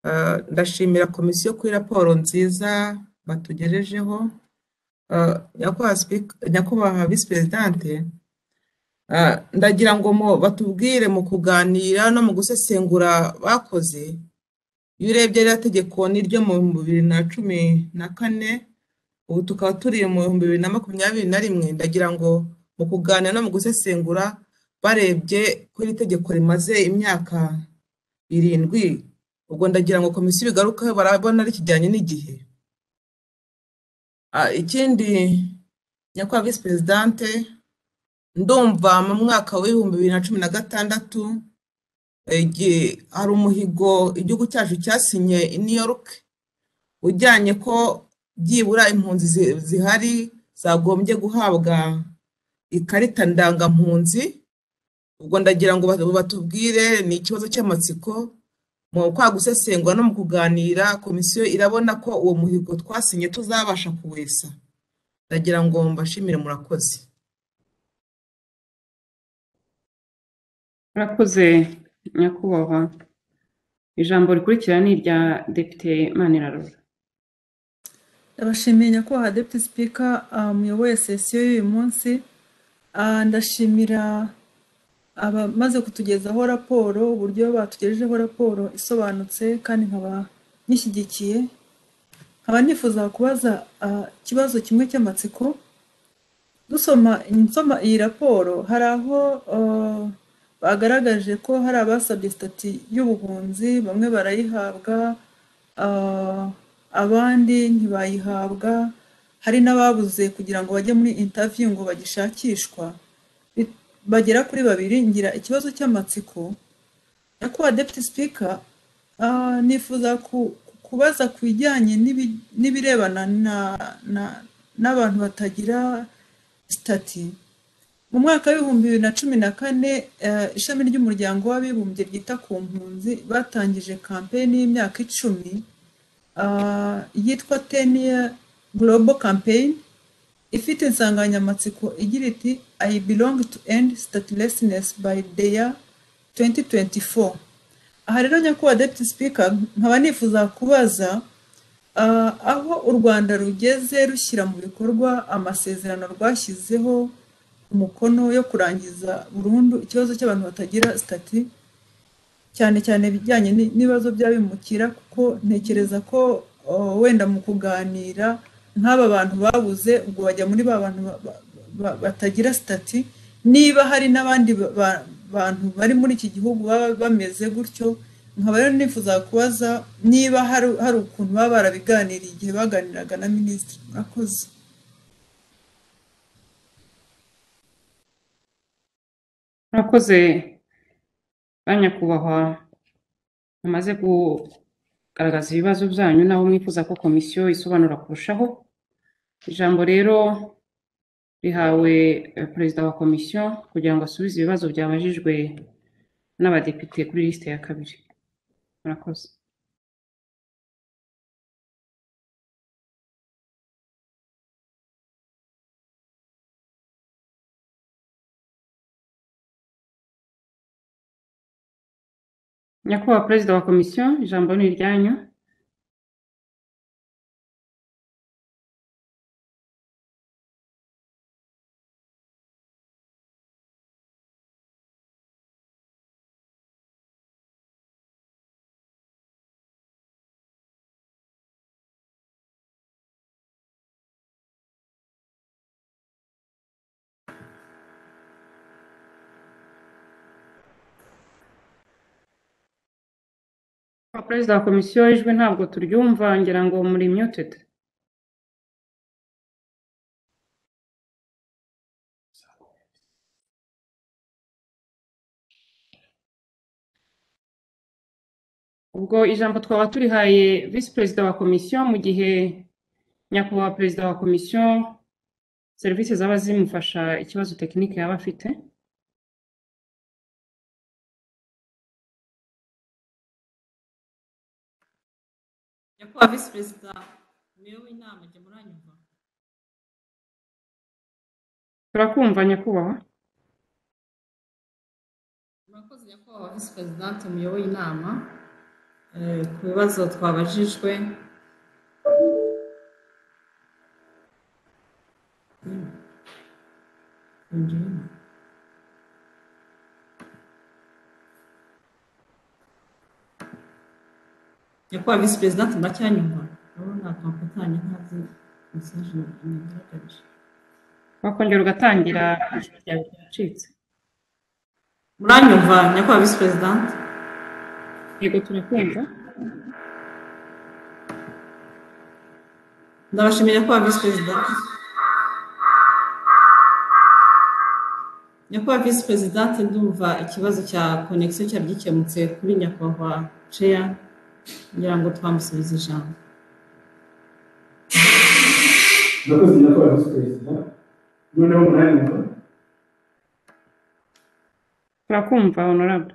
[SPEAKER 5] Eh, ndashimira komisiyo kuri raporo nziza batugejejeho Eh, nyakubahwa speak- nyakubahwa visi perezidante eh, ndagira ngo mu- batubwire mu kuganira no mu gusesengura bakoze iyo urebye ririya tegeko n'iryo mu bihumbi bibiri na cumi na kane ubu tukaba turi mu bihumbi bibiri na makumyabiri na rimwe ndagira ngo mu kuganira no mu gusesengura barebye ko iri tegeko rimaze imyaka irindwi ubwo ndagira ngo komisiyo ibigarukeho barabona rikijyanye n'igihe Ah, ikindi nyakubahwa visi perezidante ndumva mu mwaka w'ibihumbi bibiri na cumi na gatandatu igihe hari umuhigo igihugu cyacu cyasinye i new york ujyanye ko byibura impunzi zi- zihari zagombye guhabwa ikarita ndangampunzi ubwo ndagira ngo batu- batubwire ni ikibazo cy'amatsiko mu kwa gusesengura no mu kuganira komisiyo irabona ko uwo muhigo twasinye tuzabasha kuwesa ndagira ngo mbashimire murakoze
[SPEAKER 1] murakoze nyakubahwa ijambo rikurikira ni irya depite manirarora
[SPEAKER 6] ndabashimiye nyakubahwa deputy speaker ah, muyoboye sesiyo y'uyu munsi Ah, ndashimira abamaze kutugezaho raporo uburyo batugejejeho raporo isobanutse kandi nkaba nyishyigikiye nkaba nifuza kubaza ah, ikibazo kimwe cy'amatsiko dusoma nsoma iyi raporo hari aho ah, bagaragaje ko hari abasabye sitati y'ubuhunzi bamwe barayihabwa ah, abandi ntibayihabwa hari n'ababuze kugira ngo bajye muri intaviyu ngo bagishakishwa Bi- bagera kuri babiri ngira ikibazo cy'amatsiko nyakubahwa deputy speaker ah, nifuza ku, ku, kubaza ku bijyanye n'ibi- n'ibirebana na- na- n'abantu batagira sitati mu mwaka w'ibihumbi bibiri na cumi na kane eh, ishami ry'umuryango w'abibumbye ryita ku mpunzi batangije kampeni y'imyaka icumi ah, yitwa ten year global campaign ifite insanganyamatsiko igira iti i belong to end statelessness by the year 2024 aha rero nyakubahwa deputy speaker nkaba nifuza kubaza ah, aho u rwanda rugeze rushyira mu bikorwa amasezerano rwashyizeho umukono yo kurangiza burundu ikibazo cy'abantu batagira sitati cyane cyane ibijyanye ni- n'ibibazo by'abimukira kuko ntekereza ko o, wenda mu kuganira nk'aba bantu babuze ubwo bajya muri ba bantu ba- ba- ba- batagira sitati niba hari n'abandi ba- ba- bantu bari muri iki gihugu baba bameze gutyo nkaba rero nifuza kubaza niba hari hari ukuntu baba barabiganiriye igihe baganiraga na minisitiri murakoze
[SPEAKER 1] murakoze ba nyakubahwa mumaze kugaragaza ibibazo byanyu n'aho mwifuza ko komisiyo isobanura kurushaho ijambo rero rihawe eh, perezida wa komisiyo kugira ngo asubize ibibazo byabajijwe n'abadepite kuri lisite ya kabiri murakoze nyakubahwa perezida wa komisiyo ijambo ni iryanyu Nyakubahwa perezida wa komisiyo ijwi ntabwo turyumva ngira ngo muri muted ubwo ijambo twaba turihaye visi perezida wa komisiyo mu gihe nyakubahwa perezida wa komisiyo serivisi zaba zimufasha ikibazo tekinike yaba afite
[SPEAKER 3] nyakubahwa visi perezida umuyobozi w'inama jya muranyumva
[SPEAKER 1] turakumva nyakubahwa
[SPEAKER 3] murakoze nyakubahwa visi perezidante muyoboye inama Eh, ku bibazo twabajijwe nyakubahwa visi perezidante muracyanyumva urabona twafatanya ntazi mesaje nagaragarije
[SPEAKER 1] wakongera ugatangira ijwi ryawe ryacitse
[SPEAKER 3] muranyumva nyakubahwa visi perezidante
[SPEAKER 1] yego turakumva
[SPEAKER 3] ndabashimira nyakubahwa visi perezida nyakubahwa visi perezidante ndumva ikibazo cya konegisiyo cyari gikemutse kuri nyakubahwa ceya kugira ngo twamusubize ijambo
[SPEAKER 2] murakoze nyakubahwa visi perezida noneho muranyumva
[SPEAKER 1] turakumva honorable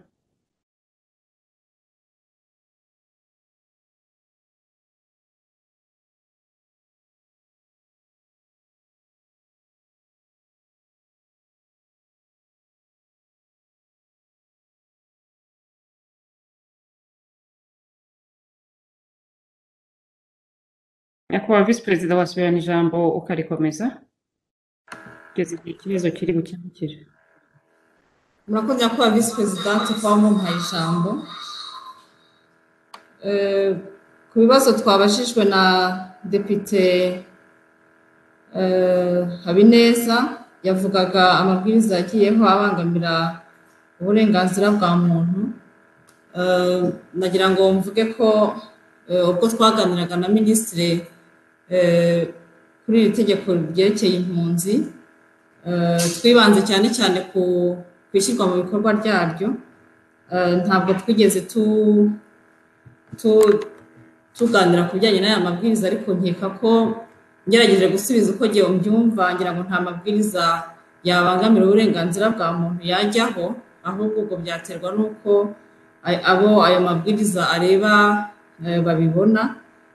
[SPEAKER 1] nyakubahwa visi perezida wasubirana ijambo ukarikomeza kugeza igihe ikibazo kiri gukemukire
[SPEAKER 3] murakoze nyakubahwa visi perezidante kuba mumpaye ijambo Eh, ku bibazo twabajijwe na depite eh, habineza yavugaga amabwiriza yagiyeho abangamira uburenganzira bwa muntu Eh, nagira ngo mvuge ko eh, ubwo twaganiraga na minisitiri eh, kuri iri tegeko ryerekeye impunzi Eh, twibanze cyane cyane ku ku ishyirwa mu bikorwa ryaryo Eh, ntabwo twigeze tu tu tuganira ku bijyanye n'aya mabwiriza ariko nkeka ko ngerageje gusubiza uko ngewe mbyumva ngira ngo nta mabwiriza yabangamira uburenganzira bwa muntu yajyaho ahubwo ubwo byaterwa n'uko ay- abo ayo mabwiriza areba eh, babibona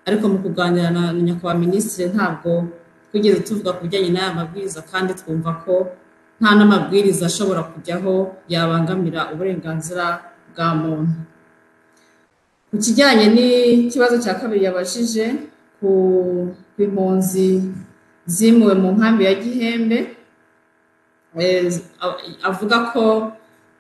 [SPEAKER 3] ariko mu kuganira na na nyakubahwa minisitiri ntabwo twigeze tuvuga ku bijyanye n'aya mabwiriza kandi twumva ko nta n'amabwiriza ashobora kujyaho yabangamira uburenganzira bwa muntu ku kijyanye n'ikibazo cya kabiri yabajije ku ku impunzi zimuwe mu nkambi ya gihembe eh, a- avuga ko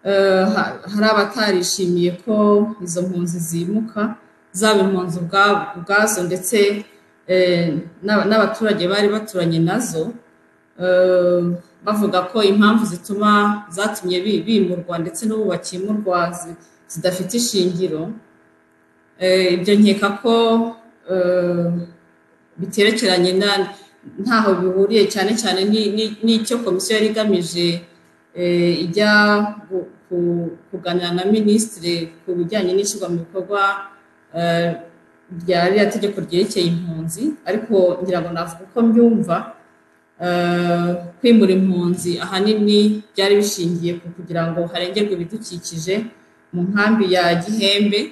[SPEAKER 3] eh, ha- hari abatarishimiye ko izo mpunzi zimuka zaba impunzi ubwa- ubwazo ndetse eh, n'aba- n'abaturage bari baturanye nazo eh, bavuga ko impamvu zituma zatumye bi- bimurwa ndetse n'ubu bakimurwa zi- zidafite ishingiro Eh, ibyo nkeka ko eh, biterekeranye na- ntaho bihuriye cyane cyane ni- ni- n'icyo komisiyo yari igamije eh, ijya gu- ku- kuganira na minisitiri ku bijyanye n'ishyirwa mu bikorwa eh, rya ririya tegeko ryerekeye impunzi ariko ngira ngo navuga uko mbyumva eh, kwimura impunzi ahanini byari bishingiye ku kugira ngo harengerwe ibidukikije mu nkambi ya gihembe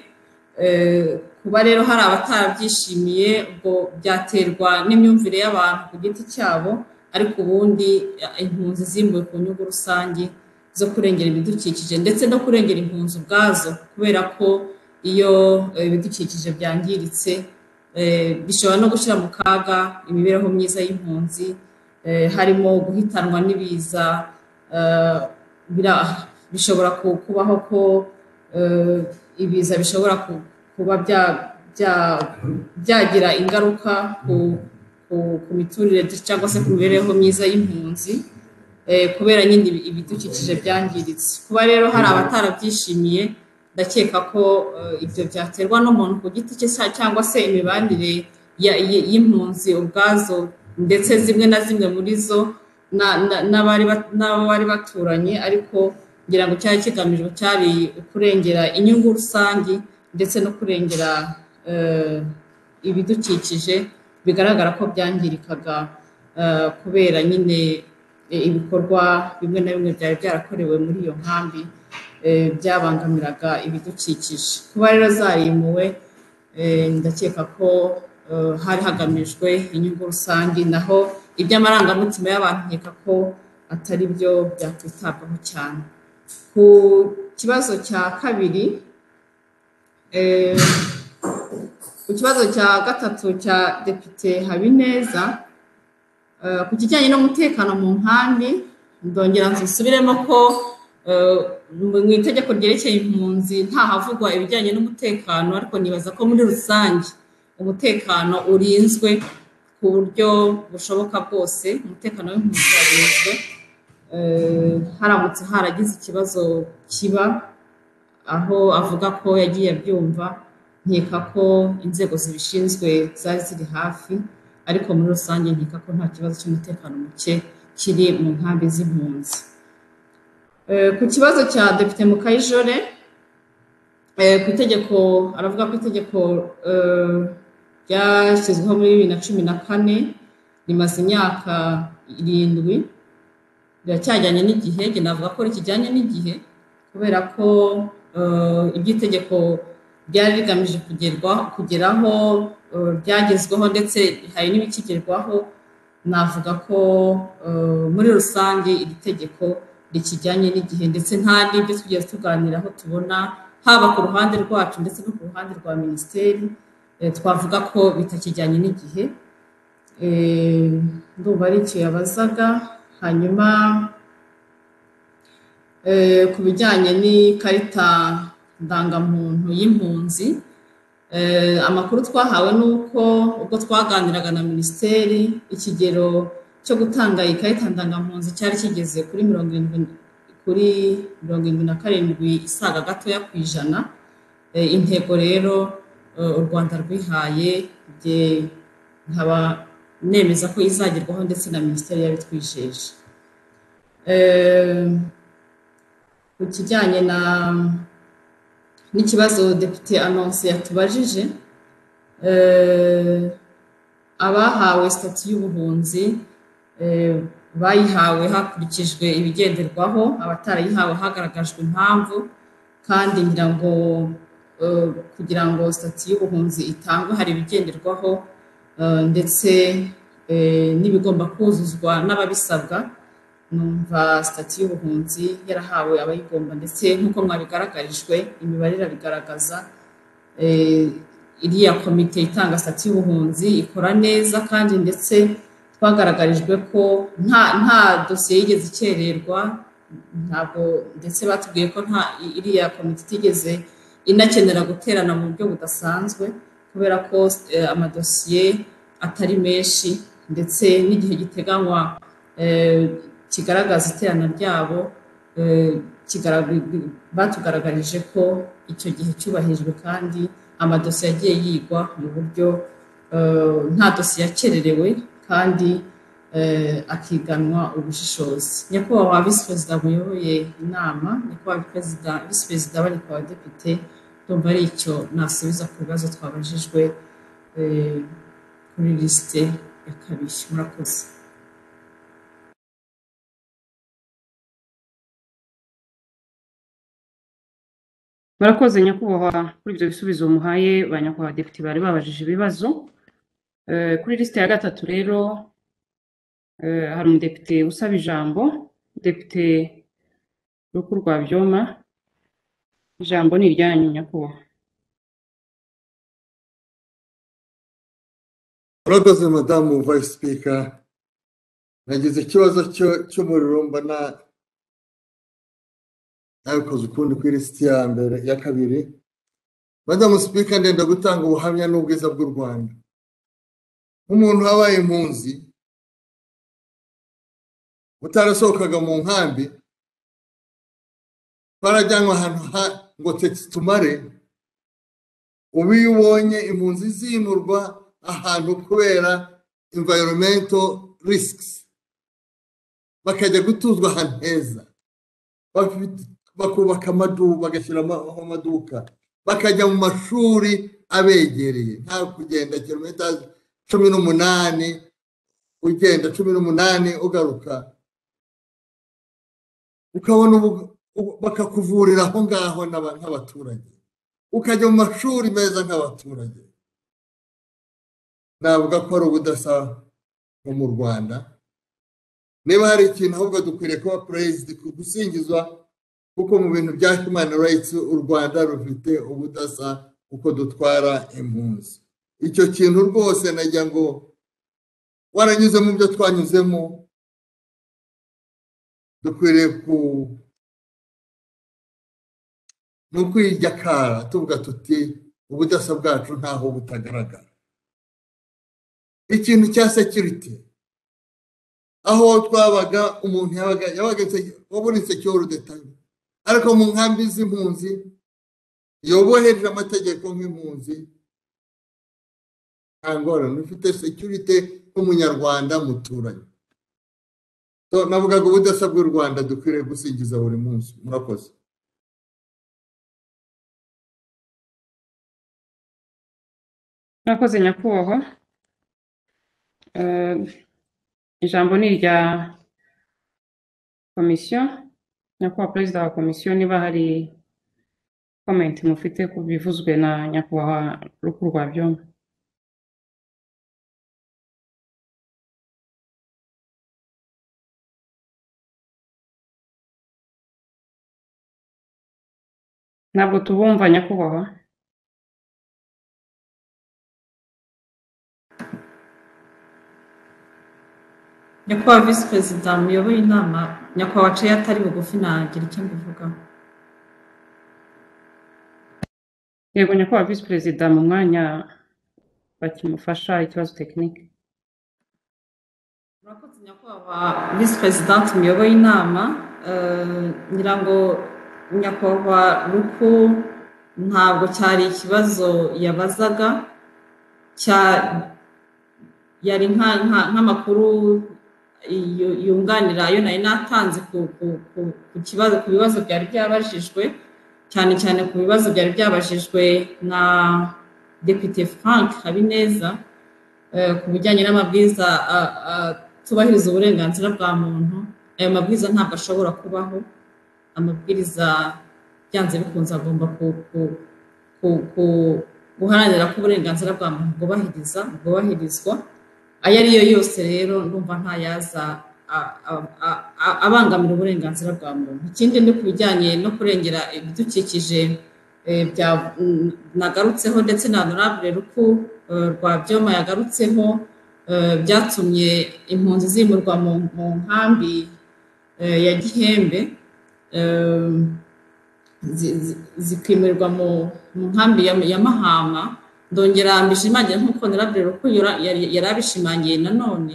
[SPEAKER 3] Eh, kuba rero hari abatarabyishimiye ubwo byaterwa n'imyumvire y'abantu ku giti cyabo ariko ubundi eh, impunzi zimbuwe ku nyungu rusange zo kurengera ibidukikije ndetse no kurengera impunzi ubwazo kubera ko iyo eh, ibidukikije byangiritse eh, bishobora no gushyira mu kaga imibereho myiza y'impunzi eh, harimo guhitanwa n'ibiza eh, bira- bishobora ku- kubaho ko eh, ibiza bishobora ku- kuba bya- bya- byagira ingaruka ku- ku- ku miturire cyangwa se ku mibereho myiza y'impunzi eh, kubera nyine ibi- ibidukikije byangiritse kuba rero hari abatarabyishimiye ndakeka ko eh, ibyo byaterwa n'umuntu ku giti cye sa- cyangwa se imibanire ya- y- y'impunzi ubwazo ndetse zimwe na zimwe muri zo na- na- n'abari bat- n'abo bari baturanye ariko ngira ngo cyari kigamijwe cyari kurengera inyungu rusange ndetse no kurengera eh, ibidukikije bigaragara ko byangirikaga eh, kubera nyine eh, ibikorwa bimwe na bimwe byari byarakorewe muri iyo nkambi eh, byabangamiraga ibidukikije kuba rero zarimuwe eh, ndakeka ko eh, hari hagamijwe inyungu rusange naho iby'amarangamutima y'abantu nkeka ko atari byo byakwitabwaho cyane ku kibazo cya kabiri eh, ku kibazo cya gatatu cya depite habineza eh, ku kijyanye n'umutekano mu nkambi ndongera nzisubiremo ko eh, mu mu itegeko ryerekeye impunzi ntahavugwa ibijyanye n'umutekano ariko nibaza ko muri rusange umutekano urinzwe ku buryo bushoboka bwose umutekano w'impunzi warinzwe eh, haramutse haragize ikibazo kiba aho avuga ko yagiye abyumva nkeka ko inzego zibishinzwe zari ziri hafi ariko muri rusange nkeka ko nta kibazo cy'umutekano muke kiri mu nkambi z'impunzi Eh, ku kibazo cya depite mukayijore eh, ku itegeko aravuga ko itegeko eh, ryashyizweho muri bibiri na cumi na kane rimaze imyaka irindwi biracyajyanye n'igihe njye navuga ko rikijyanye n'igihe kubera ko eh, ibyo itegeko ryari rigamije kugerwa kugeraho eh, ryagezweho ndetse hari n'ibikigerwaho navuga ko eh, muri rusange iri tegeko rikijyanye n'igihe ndetse nta n'ibyo twigeze tuganiraho tubona haba ku ruhande rwacu ndetse no ku ruhande rwa minisiteri eh, twavuga ko bitakijyanye n'igihe Eh, ndumva ari icyo yabazaga hanyuma eh, ku bijyanye n'ikarita ndangamuntu y'impunzi eh, amakuru twahawe ni uko ubwo twaganiraga na minisiteri ikigero cyo gutanga iyi karita ndangampunzi cyari kigeze kuri mirongo irindwi kuri mirongo irindwi na karindwi isaga gatoya ku ijana Eh, intego rero eh, u rwanda rwihaye nge nkaba nemeza ko izagerwaho ndetse na minisiteri yabitwijeje Eh, ku kijyanye na n'ikibazo depite anonse yatubajije abahawe sitati y'ubuhunzi bayihawe hakurikijwe ibigenderwaho abatarayihawe hagaragajwe impamvu kandi ngira ngo kugira ngo sitati y'ubuhunzi itangwe hari ibigenderwaho ndetse n'ibigomba kuzuzwa n'ababisabwa numva sitati y'ubuhunzi yarahawe abayigomba ndetse nk'uko mwabigaragarijwe imibare irabigaragaza iriya komite itanga sitati y'ubuhunzi ikora neza kandi ndetse twagaragarijwe ko nta nta dosiye yigeze ikererwa ntabwo ndetse batubwiye ko nta iriya komite itigeze inakenera guterana mu buryo budasanzwe kubera ko amadosiye atari menshi ndetse n'igihe giteganywa kigaragaza iterana ryabo batugaragarije ko icyo gihe cyubahirijwe kandi amadosiye agiye yigwa mu buryo nta dosiye yakererewe kandi akiganwa ubushishozi nyakubahwa visi perezida muyoboye inama nyakubahwa visi perezida abarika abadepite ndumva ari icyo nasubiza ku bibazo twabajijwe kuri lisite ya kabiri murakoze
[SPEAKER 1] murakoze nyakubahwa kuri ibyo bisubizo muhaye ba nyakubahwa depite bari babajije ibibazo kuri lisite ya gatatu rero hari umudepite usaba ijambo depite rukuru rwa byoma ijambo ni iryanyu nyakubahwa
[SPEAKER 7] murakoze madamu vayisi sipika nagize ikibazo cy'umuriro mbona nabikoze ukundi ku ilisiti ya mbere ya kabiri madamu sipika ndenda gutanga ubuhamya n'ubwiza bw'u rwanda nk'umuntu wabaye impunzi utarasohokaga mu nkambi barajyanwa ahantu ngo tekitumare ubu iyo ubonye impunzi zimurwa ahantu kubera imvayirometo risikisi bakajya gutuzwa ahantu heza bakubaka amaduka bagashyiramo amaduka bakajya mu mashuri abegereye nta kugenda kilometero cumi n'umunani ugenda cumi n'umunani ugaruka ukabona bakakuvurira aho ngaho nk'abaturage ukajya mu mashuri meza nk'abaturage navuga ko ari ubudasa nko mu rwanda niba hari ikintu ahubwo dukwiriye kuba perezida gusingizwa kuko mu bintu bya human rights u rwanda rufite ubudasa kuko dutwara impunzi icyo kintu rwose najya ngo waranyuze mu byo twanyuzemo dukwiriye ku ni ukwijakara tuvuga tuti ubudasa bwacu ntaho butagaragara ikintu cya sekiriti aho twabaga umuntu yabaga wabona insekiyoro detaye ariko mu nkambi z'impunzi yobohereje amategeko nk'impunzi nta ngorane ufite sekirite nk'umunyarwanda muturanye navugaga ubudasa bw'u rwanda dukwiriye gusingiza buri munsi murakoze
[SPEAKER 1] murakoze nyakubahwa ijambo ni irya komisiyo nyakubahwa perezida wa komisiyo niba hari komenti mufite ku bivuzwe na nyakubahwa rukuru rwa byombi ntabwo tubumva nyakubahwa
[SPEAKER 3] nyakubahwa visi perezida muyoboye inama nyakubahwa waciye atari bugufi nagira icyo mbivugaho
[SPEAKER 1] yego nyakubahwa visi perezida mu mwanya bakimufasha ikibazo tekinike
[SPEAKER 3] murakoze nyakubahwa visi perezida muyoboye inama ngira ngo nyakubahwa ruku ntabwo cyari ikibazo yabazaga yari nk'amakuru yunganira ayo nari natanze ku kibazo ku bibazo byari byabajijwe cyane cyane ku bibazo byari byabajijwe na depite frank habineza eh, ku bijyanye n'amabwiriza a- a- atubahiriza uburenganzira bwa muntu ayo mabwiriza ntabwo ashobora kubaho amabwiriza byanze bikunze agomba ku- ku- ku- ku- guharanira ko uburenganzira bwa muntu bwubahiriza bwubahirizwa ayo ari yo yose rero ndumva ntayaza a- a- a- a- abangamira uburenganzira bwa muntu ikindi ni ku bijyanye no kurengera ibidukikije eh, bya- mm, nagarutseho ndetse na honorable ruku eh, rwabyoma yagarutseho eh, byatumye impunzi zimurwa mu mu nkambi eh, ya gihembe eh, zi- zi- zikimurirwa mu mu nkambi ya ya mahama ndongera mbishimangira nk'uko narabwira uko yari abishimangiye nanone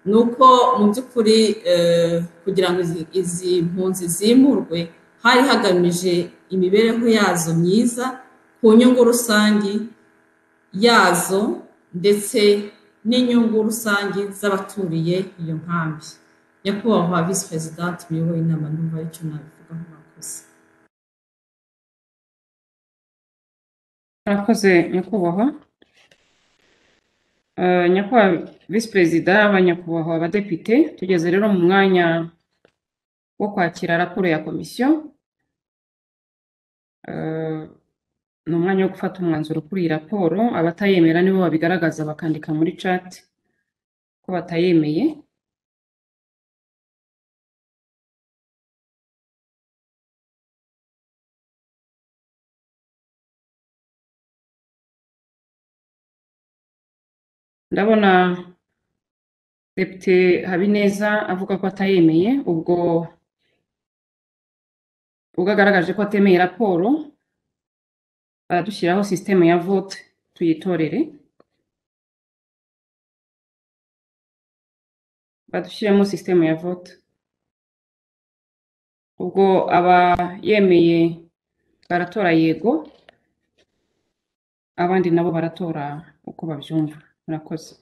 [SPEAKER 3] ni uko mu by'ukuri eh, kugira ngo izi- izi mpunzi zimurwe hari hagamije imibereho yazo myiza ku nyungu rusange yazo ndetse n'inyungu rusange z'abaturiye iyo nkambi nyakubahwa visi perezidante uyoboye inama numva ari cyo nabivugaho mwakoze
[SPEAKER 1] murakoze nyakubahwa Eh, nyakubahwa visi perezida banyakubahwa abadepite tugeze rero mu mwanya wo kwakira raporo ya komisiyo Eh, ni umwanya wo gufata umwanzuro kuri iyi raporo abatayemera nibo babigaragaza bakandika muri cati ko batayemeye ndabona depite habineza avuga ko atayemeye ubwo ubwo agaragaje ko atemeye raporo baradushyiraho sisiteme ya vote tuyitorere badushyiremo sisiteme ya vote ubwo abayemeye baratora yego abandi nabo baratora uko babyumva murakoze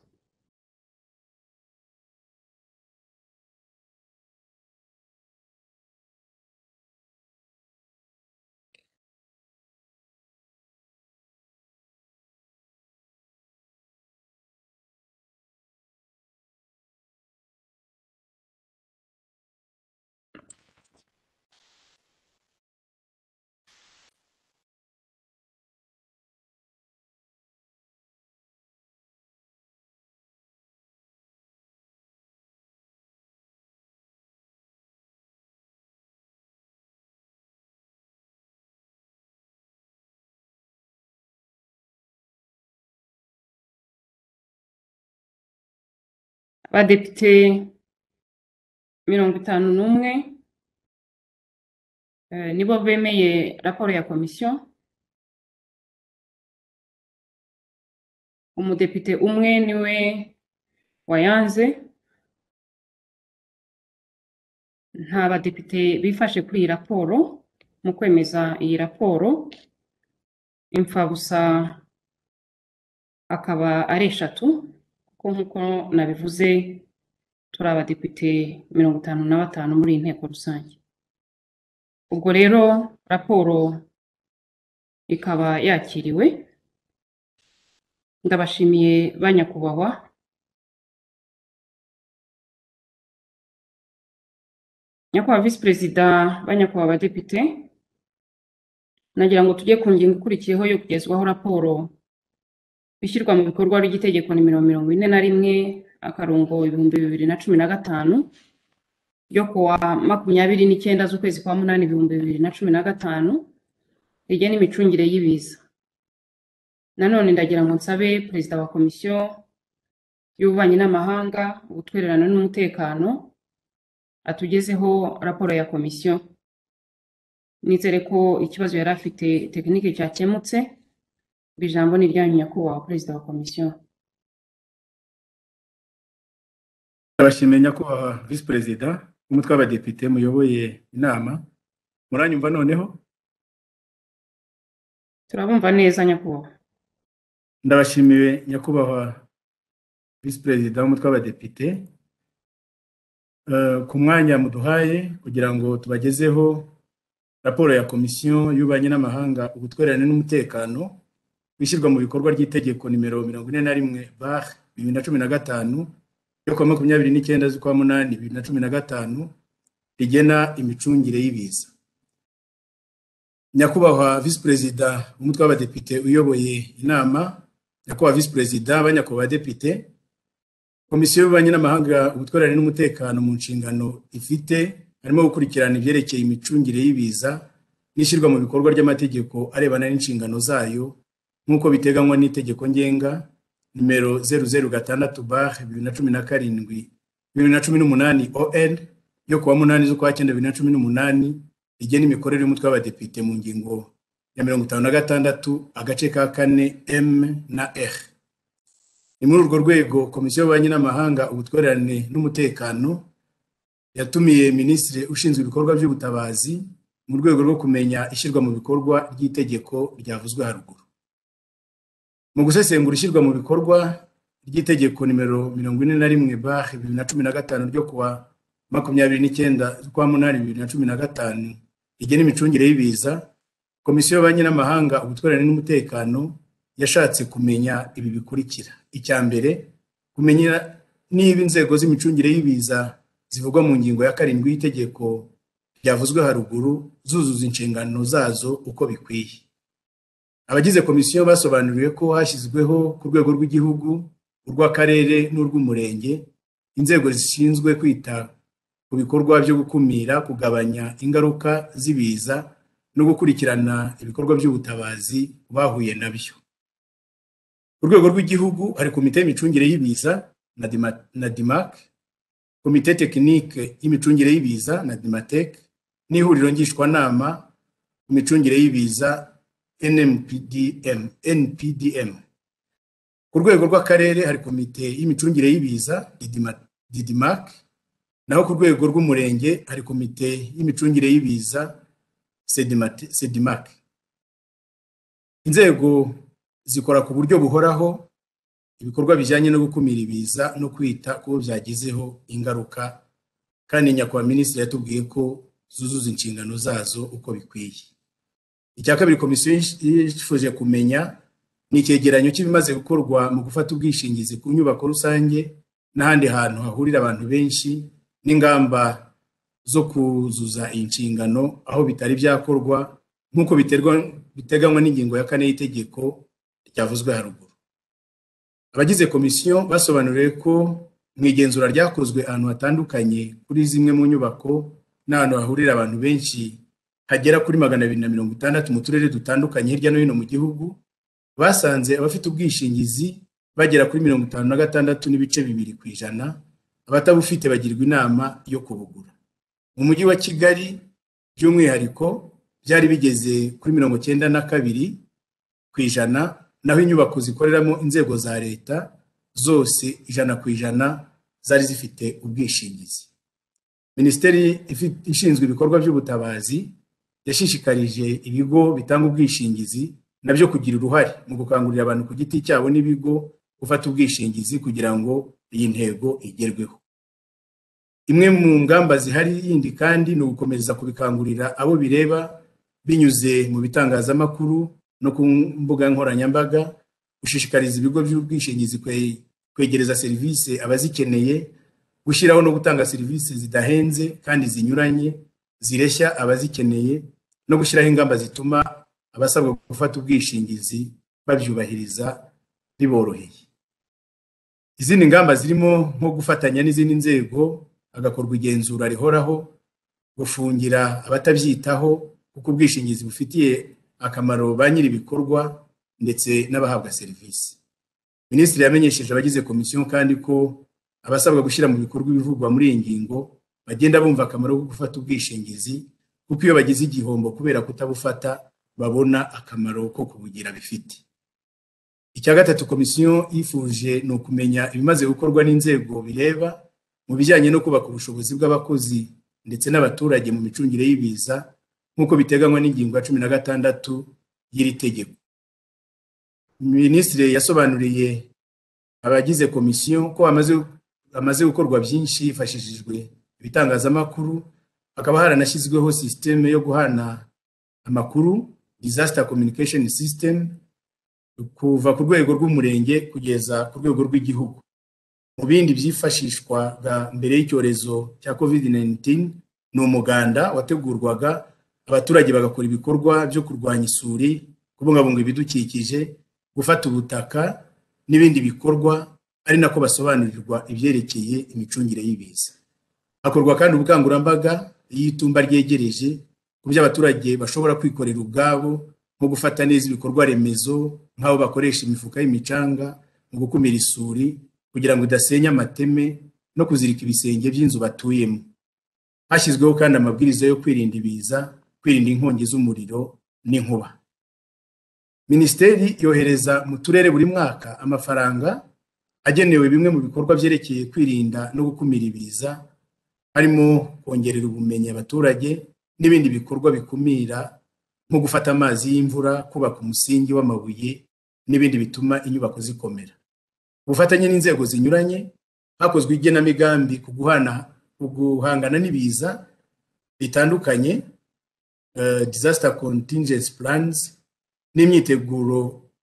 [SPEAKER 1] abadepite mirongo itanu n'umwe eh, nibo bemeye raporo ya komisiyo umudepite umwe niwe wayanze nta badepite bifashe kuri iyi raporo mu kwemeza iyi raporo imfabusa akaba ari eshatu kuko nk'uko nabivuze turi abadepite mirongo itanu na batanu muri iyi nteko rusange ubwo rero raporo ikaba yakiriwe ndabashimiye ba nyakubahwa nyakubahwa visi perezida ba nyakubahwa abadepite nagira ngo tujye ku ngingo ikurikiyeho yo kugezwaho raporo ishyirwa mu bikorwa ry'itegeko nimero mirongo ine na rimwe akarongo ibihumbi bibiri na cumi na gatanu ryo kuwa makumyabiri n'icyenda z'ukwezi kwa munani ibihumbi bibiri na cumi na gatanu rigena imicungire y'ibiza nanone ndagira ngo nsabe perezida wa komisiyo y'ububanyi n'amahanga ubutwererane n'umutekano atugezeho raporo ya komisiyo nizere ko ikibazo yari afite tekinike cyakemutse ngo ijambo ni iryanyu nyakubahwa perezida wa komisiyo
[SPEAKER 2] ndabashimiye nyakubahwa visi perezida w'umutwe w'abadepite muyoboye inama muranyumva noneho
[SPEAKER 1] turabumva neza nyakubahwa
[SPEAKER 2] ndabashimiye nyakubahwa visi perezida w'umutwe w'abadepite Eh, ku mwanya muduhaye kugira ngo tubagezeho raporo ya komisiyo y'ububanyi n'amahanga ubutwererane n'umutekano ishyirwa mu bikorwa ry'itegeko nimero mirongo ine na rimwe bar bibiri na cumi na gatanu ryo kuwa makumyabiri n'icyenda z'ukwa munani bibiri na cumi na gatanu rigena imicungire y'ibiza nyakubahwa visi perezida umutwe w'abadepite uyoboye inama nyakubahwa visi perezida banyakubahwa abadepite komisiyo y'ububanyi n'amahanga ubutwererane n'umutekano mu nshingano ifite harimo gukurikirana ibyerekeye imicungire y'ibiza n'ishyirwa mu bikorwa ry'amategeko arebana n'inshingano zayo nk'uko biteganywa n'itegeko ngenga nimero zeru zeru gatandatu bar bibiri na cumi na karindwi bibiri na cumi n'umunani on yo kuwa munani z'ukwa cyenda bibiri na cumi n'umunani rigena imikorere y'umutwe w'abadepite mu ngingo ya mirongo itanu na gatandatu agace ka kane m na r ni muri urwo rwego komisiyo y'ububanyi n'amahanga ubutwererane n'umutekano yatumiye minisitiri ushinzwe ibikorwa by'ubutabazi mu rwego rwo kumenya ishyirwa mu bikorwa ry'itegeko ryavuzwe haruguru mu gusesengura ishyirwa mu bikorwa ry'itegeko nimero mirongo ine na rimwe bar bibiri na cumi na gatanu ryo kuwa makumyabiri n'icyenda z'ukwa munani bibiri na cumi na gatanu rigena imicungire y'ibiza komisiyo y'ububanyi n'amahanga ubutwererane n'umutekano yashatse kumenya ibi bikurikira icya mbere kumenya niba inzego z'imicungire y'ibiza zivugwa mu ngingo ya karindwi y'itegeko ryavuzwe haruguru zuzuza inshingano zazo uko bikwiye abagize komisiyo basobanuriwe ko hashyizweho ku rwego rw'igihugu urw'akarere n'urw'umurenge inzego zishinzwe kwita ku bikorwa byo gukumira kugabanya ingaruka z'ibiza no gukurikirana ibikorwa by'ubutabazi bahuye nabyo ku rwego rw'igihugu hari komite y'imicungire y'ibiza na dimac komite tekinike y'imicungire y'ibiza na dimatec n'ihuriro ngishwanama ku micungire y'ibiza nmpdm npdm ku rwego rw'akarere hari komite y'imicungire y'ibiza didimac naho ku rwego rw'umurenge hari komite y'imicungire y'ibiza sedimac inzego zikora ku buryo buhoraho ibikorwa bijyanye no gukumira ibiza no kwita ku byagizeho ingaruka kandi nyakubahwa minisitiri yatubwiye ko zuzuza inshingano zazo uko bikwiye icya kabiri komisiyo yifuje kumenya ni icyegeranyo cy'ibimaze gukorwa mu gufata ubwishingizi ku nyubako rusange n'ahandi hantu hahurira abantu benshi n'ingamba zo kuzuza iyi nshingano aho bitari byakorwa nk'uko biteganywa n'ingingo ya kane y'itegeko ryavuzwe haruguru abagize komisiyo basobanuriwe ko mu igenzura ryakozwe ahantu hatandukanye kuri zimwe mu nyubako n'ahantu hahurira abantu benshi hagera kuri magana abiri na mirongo itandatu mu turere dutandukanye hirya no hino mu gihugu basanze abafite ubwishingizi bagera kuri mirongo itanu na gatandatu n'ibice bibiri ku ijana abatabufite bagirwa inama yo kubugura mu mujyi wa kigali by'umwihariko byari bigeze kuri mirongo cyenda na kabiri ku ijana naho inyubako zikoreramo inzego za leta zose ijana ku ijana zari zifite ubwishingizi minisiteri ishinzwe ibikorwa by'ubutabazi yashishikarije ibigo bitanga ubwishingizi nabyo kugira uruhare mu gukangurira abantu ku giti cyabo n'ibigo gufata ubwishingizi kugira ngo iyi ntego igerweho imwe mu ngamba zihari yindi kandi ni ugukomeza kubikangurira abo bireba binyuze mu bitangazamakuru no ku mbuga nkoranyambaga gushishikariza ibigo by'ubwishingizi kwegereza serivisi abazikeneye gushyiraho no gutanga serivisi zidahenze kandi zinyuranye zireshya abazikeneye no gushyiraho ingamba zituma abasabwa gufata ubwishingizi babyubahiriza biboroheye izindi ngamba zirimo nko gufatanya n'izindi nzego hagakorwa igenzura rihoraho gufungira abatabyitaho kuko ubwishingizi bufitiye akamaro ba nyiri ibikorwa ndetse n'abahabwa serivisi minisitiri yamenyesheje abagize komisiyo kandi ko abasabwa gushyira mu bikorwa ibivugwa muri iyi ngingo bagenda bumva akamaro ko gufata ubwishingizi kuko iyo bagize igihombo kubera kutabufata babona akamaro ko kubugira bifite icya gatatu komisiyo yifuje ni ukumenya ibimaze gukorwa n'inzego bireba mu bijyanye no kubaka ubushobozi bw'abakozi ndetse n'abaturage mu micungire y'ibiza nk'uko biteganywa n'ingingo ya cumi na gatandatu y'iri tegeko minisitiri yasobanuriye abagize komisiyo ko hamaze gukorwa byinshi hifashishijwe ibitangazamakuru hakaba haranashyizweho sisiteme yo guhana amakuru disaster communication system kuva ku rwego rw'umurenge kugeza ku rwego rw'igihugu mu bindi byifashishwaga mbere y'icyorezo cya covid 19 ni umuganda wategurwaga abaturage bagakora ibikorwa byo kurwanya isuri kubungabunga ibidukikije gufata ubutaka n'ibindi bikorwa ari nako basobanurirwa ibyerekeye imicungire y'ibiza hakorwa kandi ubukangurambaga iyo itumba ryegereje ku byo abaturage bashobora kwikorera ubwabo nko gufata neza ibikorwa remezo nk'aho bakoresha imifuka y'imicanga mu gukumira isuri kugira ngo idasenya amateme no kuzirika ibisenge by'inzu batuyemo hashyizweho kandi amabwiriza yo kwirinda ibiza kwirinda inkongi z'umuriro n'inkuba minisiteri yohereza mu turere buri mwaka amafaranga agenewe bimwe mu bikorwa byerekeye kwirinda no gukumira ibiza harimo kongerera ubumenyi abaturage n'ibindi bikorwa bikumira nko gufata amazi y'imvura kubaka umusingi w'amabuye n'ibindi bituma inyubako zikomera ubufatanye n'inzego zinyuranye hakozwe igenamigambi ku guhana ku guhangana n'ibiza bitandukanye disaster contingency plans n'imyiteguro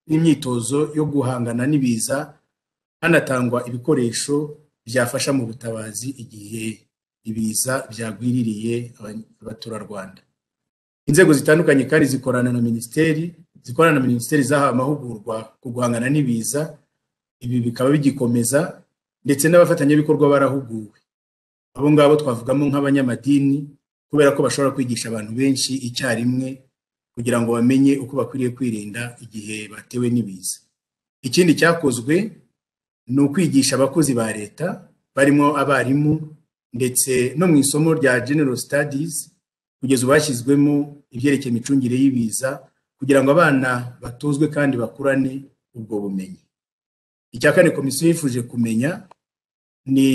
[SPEAKER 2] n'imyitozo yo guhangana n'ibiza hanatangwa ibikoresho byafasha mu butabazi igihe ibiza byagwiririye abaturarwanda inzego zitandukanye kandi zikorana na minisiteri zikorana na minisiteri zahawe amahugurwa ku guhangana n'ibiza ibi bikaba bigikomeza ndetse n'abafatanyabikorwa barahuguwe abo ngabo twavugamo nk'abanyamadini kubera ko bashobora kwigisha abantu benshi icyarimwe kugira ngo bamenye uko bakwiriye kwirinda igihe batewe n'ibiza ikindi cyakozwe ni ukwigisha abakozi ba leta barimo abarimu ndetse no mu isomo rya general studies kugeza ubu hashyizwemo ibyerekeye imicungire y'ibiza kugira ngo abana batozwe kandi bakurane ubwo bumenyi icya kane komisiyo yifuje kumenya ni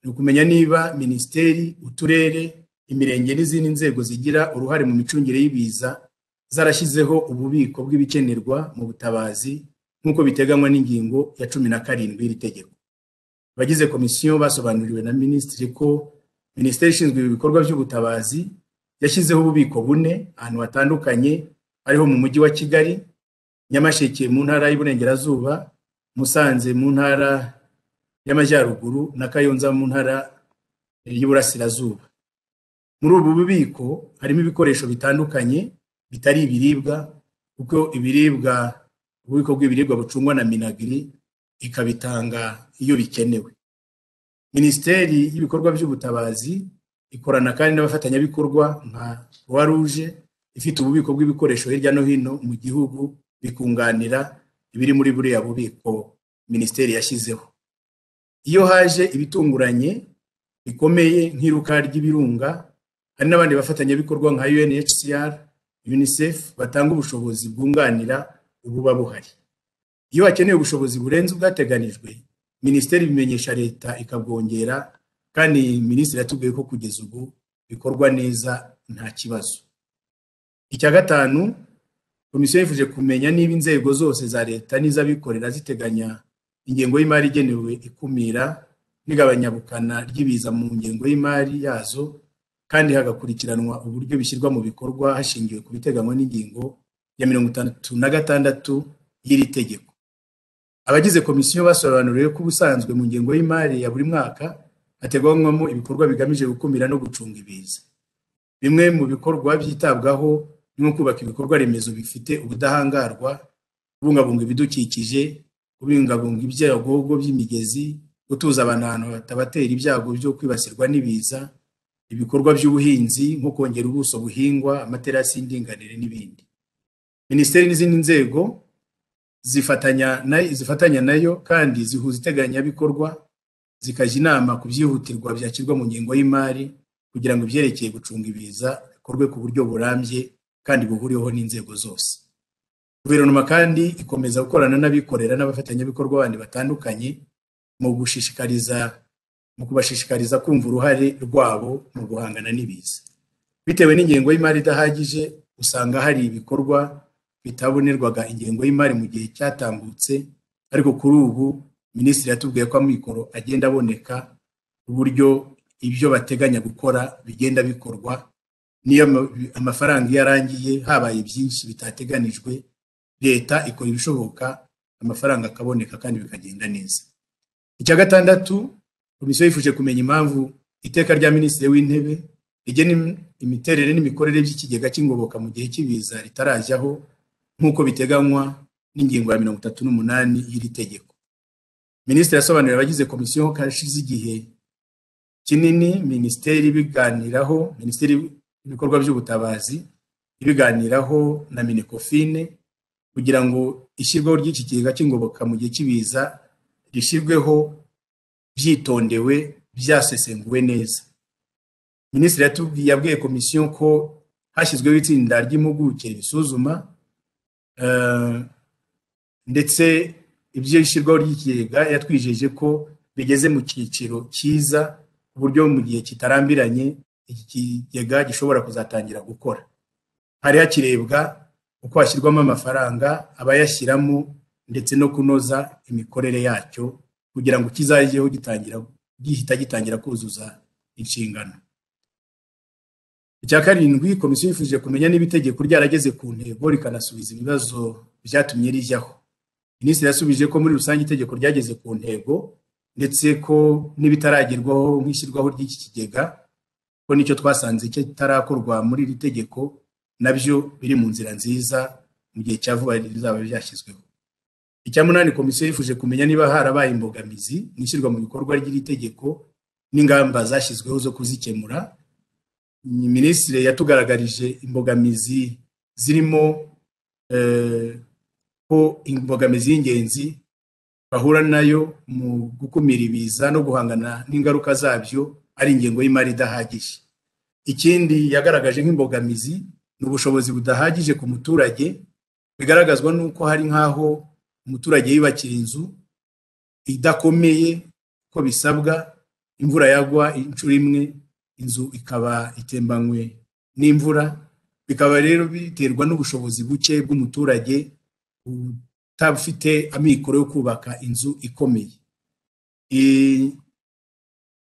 [SPEAKER 2] ukumenya niba minisiteri uturere imirenge n'izindi nzego zigira uruhare mu micungire y'ibiza zarashyizeho ububiko bw'ibikenerwa mu butabazi nk'uko biteganywa n'ingingo ya cumi na karindwi y'iri tegeko abagize komisiyo basobanuriwe na minisitiri ko minisiteri ishinzwe ibikorwa by'ubutabazi yashyizeho ububiko bune ahantu hatandukanye ariho mu mujyi wa kigali nyamasheke mu ntara y'iburengerazuba musanze mu ntara y'amajyaruguru na kayonza mu ntara y'iburasirazuba muri ubu bubiko harimo ibikoresho bitandukanye bitari ibiribwa kuko ibiribwa ububiko bw'ibiribwa bucungwa na minagiri ikabitanga iyo bikenewe minisiteri y'ibikorwa by'ubutabazi ikorana kandi n'abafatanyabikorwa nka croix rouge ifite ububiko bw'ibikoresho hirya no hino mu gihugu bikunganira ibiri muri buriya bubiko minisiteri yashyizeho iyo haje ibitunguranye bikomeye nk'iruka ry'ibirunga hari n'abandi bafatanyabikorwa nka unhcr unicef batanga ubushobozi bwunganira ububa buhari iyo hakeneye ubushobozi burenze ubwateganijwe minisiteri ibimenyesha leta ikabwongera kandi minisitiri yatubwiye ko kugeza ubu bikorwa neza nta kibazo icya gatanu komisiyo yifuje kumenya niba inzego zose za leta n'iz'abikorera ziteganya ingengo y'imari igenewe ikumira n'igabanyabukana ry'ibiza mu ngengo y'imari yazo kandi hagakurikiranwa uburyo bishyirwa mu bikorwa hashingiwe ku biteganywa n'ingingo ya mirongo itandatu na gatandatu y'iri tegeko abagize komisiyo basobanuriwe ko ubusanzwe mu ngengo y'imari ya buri mwaka hateganyamo ibikorwa bigamije gukumira no gucunga ibiza bimwe mu bikorwa byitabwaho ni nko kubaka ibikorwa remezo bifite ubudahangarwa kubungabunga ibidukikije kubungabunga ibyago by'imigezi gutuza abantu ahantu batabatera ibyago byo kwibasirwa n'ibiza ibikorwa by'ubuhinzi nko kongera ubuso buhingwa amaterasi y'indinganire n'ibindi minisiteri n'izindi nzego zifatanya nayo kandi zihuza iteganyabikorwa zikajya inama ku byihutirwa byashyirwa mu ngengo y'imari kugira ngo ibyerekeye gucunga ibiza bikorwe ku buryo burambye kandi buhuriweho n'inzego zose guverinoma kandi ikomeza gukorana n'abikorera n'abafatanyabikorwa bandi batandukanye mu gushishikariza mu kubashishikariza kumva uruhare rwabo mu guhangana n'ibiza bitewe n'ingengo y'imari idahagije usanga hari ibikorwa bitabonerwaga ingengo y'imari mu gihe cyatambutse ariko kuri ubu minisitiri yatubwiye ko amikoro agenda aboneka uburyo ibyo bateganya gukora bigenda bikorwa niyo amafaranga iyo arangiye habaye byinshi bitateganijwe leta ikora ibishoboka amafaranga akaboneka kandi bikagenda neza icya gatandatu komisiyo yifuje kumenya impamvu iteka rya minisitiri w'intebe rigena imiterere n'imikorere by'ikigega cy'ingoboka mu gihe cy'ibiza ritarajyaho nk'uko biteganywa n'ingingo ya mirongo itatu n'umunani y'iri tegeko minisitiri yasobanuriye abagize komisiyo ko hashize igihe kinini minisiteri biganiraho minisiteri y'ibikorwa by'ubutabazi ibiganiraho na minekofine kugira ngo ishyirwaho ry'iki kigega cy'ingoboka mu gihe cy'ibiza rishyirweho byitondewe byasesenguwe neza minisitiri yabwiye komisiyo ko hashyizweho itsinda ry'impuguke risuzuma ndetse ibyo ishyirwaho ry'ikigega yatwijeje ko bigeze mu cyiciro cyiza ku buryo mu gihe kitarambiranye iki kigega gishobora kuzatangira gukora hari hakirebwa uko hashyirwamo amafaranga abayashyiramo ndetse no kunoza imikorere yacyo kugira ngo kizajyeho gitangira gihita gitangira kuzuza inshingano icya karindwi komisiyo yifuje kumenya niba itegeko ryarageze ku ntego rikanasubiza ibibazo byatumye rijyaho minisitiri yasubije ko muri rusange itegeko ryageze ku ntego ndetse ko n'ibitaragerwaho nk'ishyirwaho ry'iki kigega ko nicyo twasanze kitarakorwa muri iri tegeko nabyo biri mu nzira nziza mu gihe cya vuba bizaba byashyizweho icya munani komisiyo yifuje kumenya niba harabaye imbogamizi mu ishyirwa mu bikorwa ry'iri tegeko n'ingamba zashyizweho zo kuzikemura minisitiri yatugaragarije imbogamizi zirimo ko imbogamizi y'ingenzi bahura nayo mu gukumira ibiza no guhangana n'ingaruka zabyo ari ingengo y'imari idahagije ikindi yagaragaje nk'imbogamizi ni ubushobozi budahagije ku muturage bigaragazwa n'uko hari nk'aho umuturage yiyubakira inzu idakomeye uko bisabwa imvura yagwa inshuro imwe inzu ikaba itembanywe n'imvura bikaba rero biterwa n'ubushobozi buke bw'umuturage utabufite amikoro yo kubaka inzu ikomeye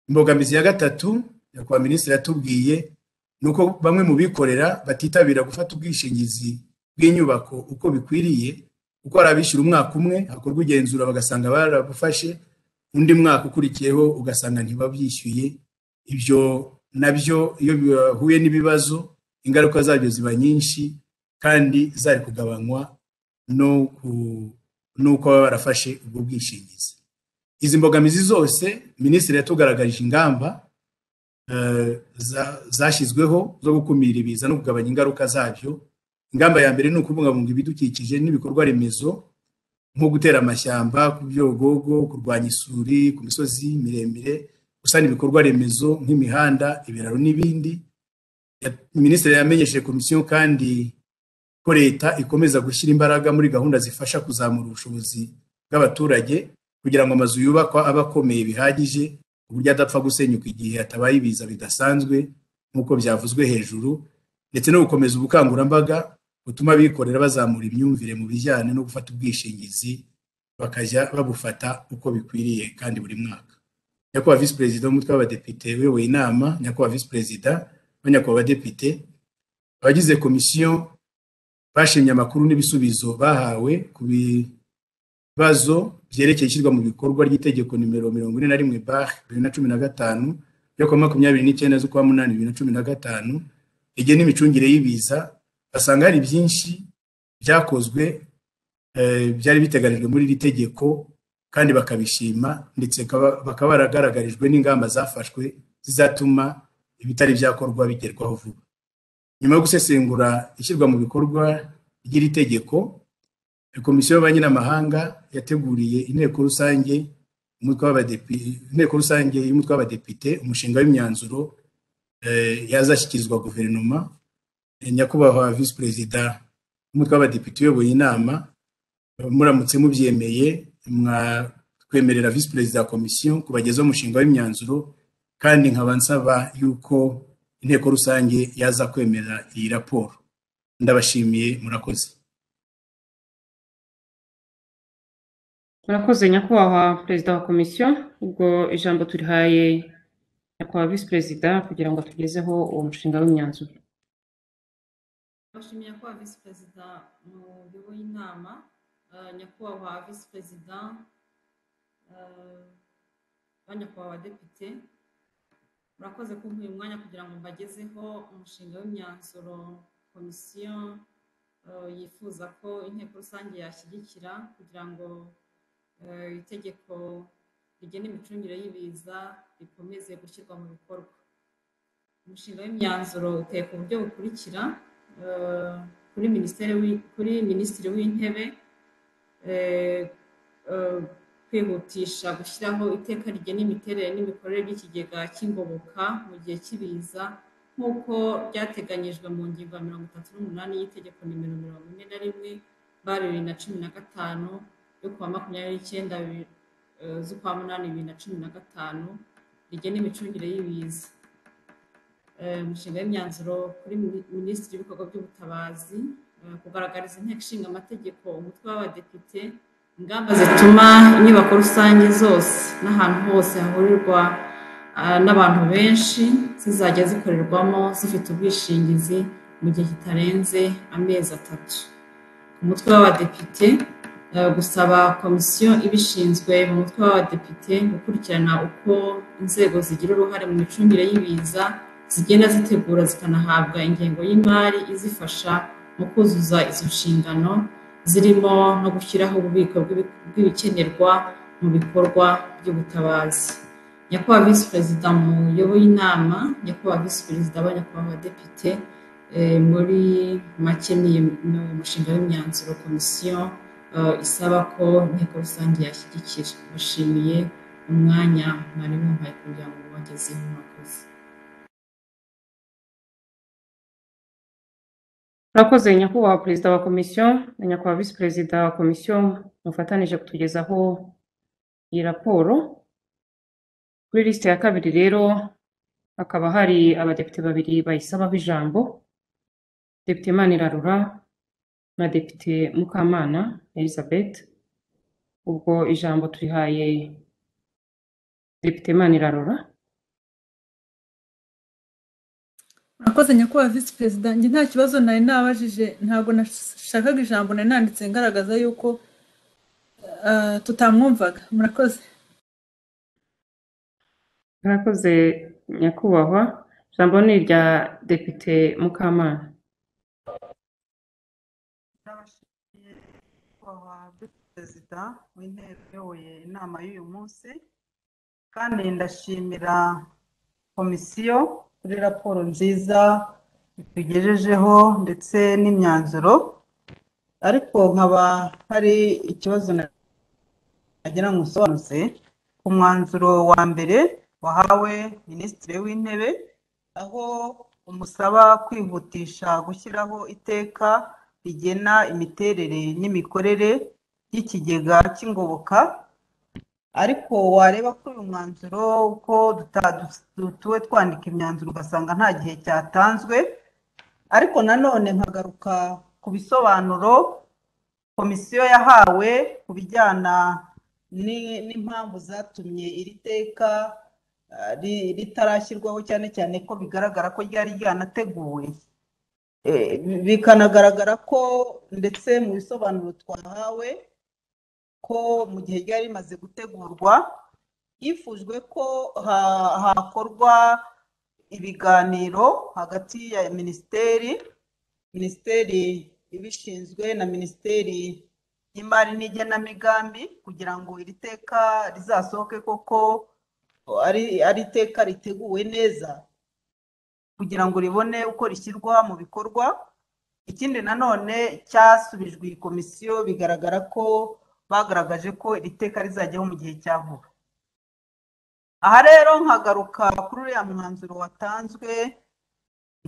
[SPEAKER 2] imbogamizi ya gatatu nyakubahwa minisitiri yatubwiye ni uko bamwe mu bikorera batitabira gufata ubwishingizi bw'inyubako uko bikwiriye kuko hari abishyura umwaka umwe hakorwa igenzura bagasanga barabufashe undi mwaka ukurikiyeho ugasanga ntibabyishyuye ibyo nabyo iyo bihuye n'ibibazo ingaruka zabyo ziba nyinshi kandi zari kugabanywa n'uko baba barafashe ubwo bwishingizi izi mbogamizi zose minisitiri yatugaragarije ingamba zashyizweho zo gukumira ibiza no kugabanya ingaruka zabyo ingamba ya mbere ni ukubungabunga ibidukikije n'ibikorwa remezo nko gutera amashyamba ku byogogo kurwanya isuri ku misozi miremire gusana ibikorwa remezo nk'imihanda ibiraro n'ibindi minisitiri yamenyesheje komisiyo kandi ko leta ikomeza gushyira imbaraga muri gahunda zifasha kuzamura ubushobozi bw'abaturage kugira ngo amazu yubakwa abe akomeye bihagije ku buryo adapfa gusenyuka igihe hatabaye ibiza bidasanzwe nk'uko byavuzwe hejuru ndetse no gukomeza ubukangurambaga butuma abikorera bazamura imyumvire mu bijyanye no gufata ubwishingizi bakajya babufata uko bikwiriye kandi buri mwaka nyakubahwa visi perezida w'umutwe w'abadepite uyoboye inama nyakubahwa visi perezida na nyakubahwa abadepite abagize komisiyo bashimye amakuru n'ibisubizo bahawe ku bibazo byerekeye ishyirwa mu bikorwa ry'itegeko nimero mirongo ine na rimwe bare bibiri na cumi na gatanu ryo kuwa makumyabiri n'icyenda z'ukwa munani bibiri na cumi na gatanu igihe n'imicungire y'ibiza basanga hari byinshi byakozwe byari biteganijwe muri iri tegeko kandi bakabishima ndetse bakaba baragaragarijwe n'ingamba zafashwe zizatuma ibitari byakorwa bigerwaho vuba nyuma yo gusesengura ishyirwa mu bikorwa ry'iri tegeko komisiyo y'ububanyi n'amahanga yateguriye inteko rusange inteko rusange y'umutwe w'abadepite umushinga w'imyanzuro yazashyikirizwa guverinoma nyakubahwa visi perezida umutwe w'abadepite uyoboye inama muramutse mubyemeye mwatwemerera visi perezida wa komisiyo kubagezaho umushinga w'imyanzuro kandi nkaba nsaba yuko inteko rusange yaza kwemera iyi raporo ndabashimiye murakoze
[SPEAKER 1] murakoze nyakubahwa perezida wa komisiyo ubwo ijambo turihaye nyakubahwa visi perezida kugira ngo tugezeho uwo mushinga w'imyanzuro
[SPEAKER 3] bashimiye nyakubahwa visi perezida muyoboye inama eh, nyakubahwa visi perezida eh, ba nyakubahwa abadepite murakoze kumpa uyu mwanya kugira ngo mbagezeho umushinga w'imyanzuro komisiyo eh, yifuza ko inteko rusange yashyigikira kugira ngo eh, itegeko rigena imicungire y'ibiza rikomeze gushyirwa mu bikorwa umushinga w'imyanzuro uteye ku buryo bukurikira eh, kuri minisiteri w'i- kuri minisitiri w'intebe eh, eh, kwihutisha gushyiraho iteka rigena imiterere n'imikorere by'ikigega cy'ingoboka mu gihe cy'ibiza nk'uko byateganyijwe mu ngingo ya mirongo itatu n'umunani y'itegeko nimero mirongo ine na rimwe bara bibiri na cumi na gatanu yo kuwa makumyabiri n'icyenda bibiri- eh, z'ukwa munani bibiri na cumi na gatanu rigena imicungire y'ibiza eh, umushinga w'imyanzuro kuri mini- minisitiri w'ibikorwa by'ubutabazi eh, kugaragariza inteko ishinga amategeko umutwe w'abadepite ingamba zituma inyubako rusange zose n'ahantu hose hahurirwa ah, n'abantu benshi zizajya zikorerwamo zifite ubwishingizi mu gihe kitarenze amezi atatu ku mutwe w'abadepite eh, gusaba komisiyo ibishinzwe mu mutwe w'abadepite gukurikirana uko inzego zigira uruhare mu micungire y'ibiza zigenda zitegura zikanahabwa ingengo y'imari izifasha mu kuzuza izo nshingano zirimo no gushyiraho ububiko bw'ibi- bw'ibikenerwa mu bikorwa by'ubutabazi nyakubahwa visi perezida muyoboye inama nyakubahwa visi perezida ba nyakubahwa abadepite eh, muri make ni ni umushinga w'imyanzuro komisiyo eh, isaba ko inteko rusange yashyigikira bashimiye umwanya mwari mumpaye kugira ngo mubagezeho murakoze
[SPEAKER 1] murakoze nyakubahwa perezida wa komisiyo na nyakubahwa visi perezida wa komisiyo mufatanije kutugezaho iyi raporo kuri lisite ya kabiri rero hakaba hari abadepite babiri bayisabaho ijambo depite manirarura na depite mukamana elizabeth ubwo ijambo turihaye depite manirarura
[SPEAKER 6] murakoze nyakubahwa visi perezida njye nta kibazo nari nabajije ntabwo nashakaga ijambo nari nanditse ngaragaza yuko ah, tutamwumvaga murakoze
[SPEAKER 1] murakoze nyakubahwa ijambo ni irya depite mukamana
[SPEAKER 8] n'abashinzwe kubaha visi perezida w'inteko uyoboye inama y'uyu munsi kandi ndashimira komisiyo kuri raporo nziza itugejejeho ndetse n'imyanzuro ariko nkaba hari ikibazo na- nagira ngo nsobanutse ku mwanzuro wa mbere wahawe minisitiri w'intebe aho umusaba kwihutisha gushyiraho iteka rigena imiterere n'imikorere y'ikigega cy'ingoboka ariko wareba kuri uyu mwanzuro ko duta- dutuwe twandika imyanzuro ugasanga nta gihe cyatanzwe ariko nanone nkagaruka ku bisobanuro komisiyo yahawe ku bijyana ni- n'impamvu zatumye iri teka ah, ri- ritarashyirwaho cyane cyane ko bigaragara ko ryari ryanateguwe Eh, bi- bikanagaragara ko ndetse mu bisobanuro twahawe ko mu gihe ryari rimaze gutegurwa hifujwe ko ha- hakorwa ibiganiro hagati ya minisiteri minisiteri ibishinzwe na minisiteri y'imari n'igenamigambi kugira ngo iri teka rizasohoke koko ari ari iteka riteguwe neza kugira ngo ribone uko rishyirwa mu bikorwa ikindi nanone cyasubijwe iyi komisiyo bigaragara ko bagaragaje ko iri teka rizajyaho mu gihe cya vuba aha rero nkagaruka kuri uriya mwanzuro watanzwe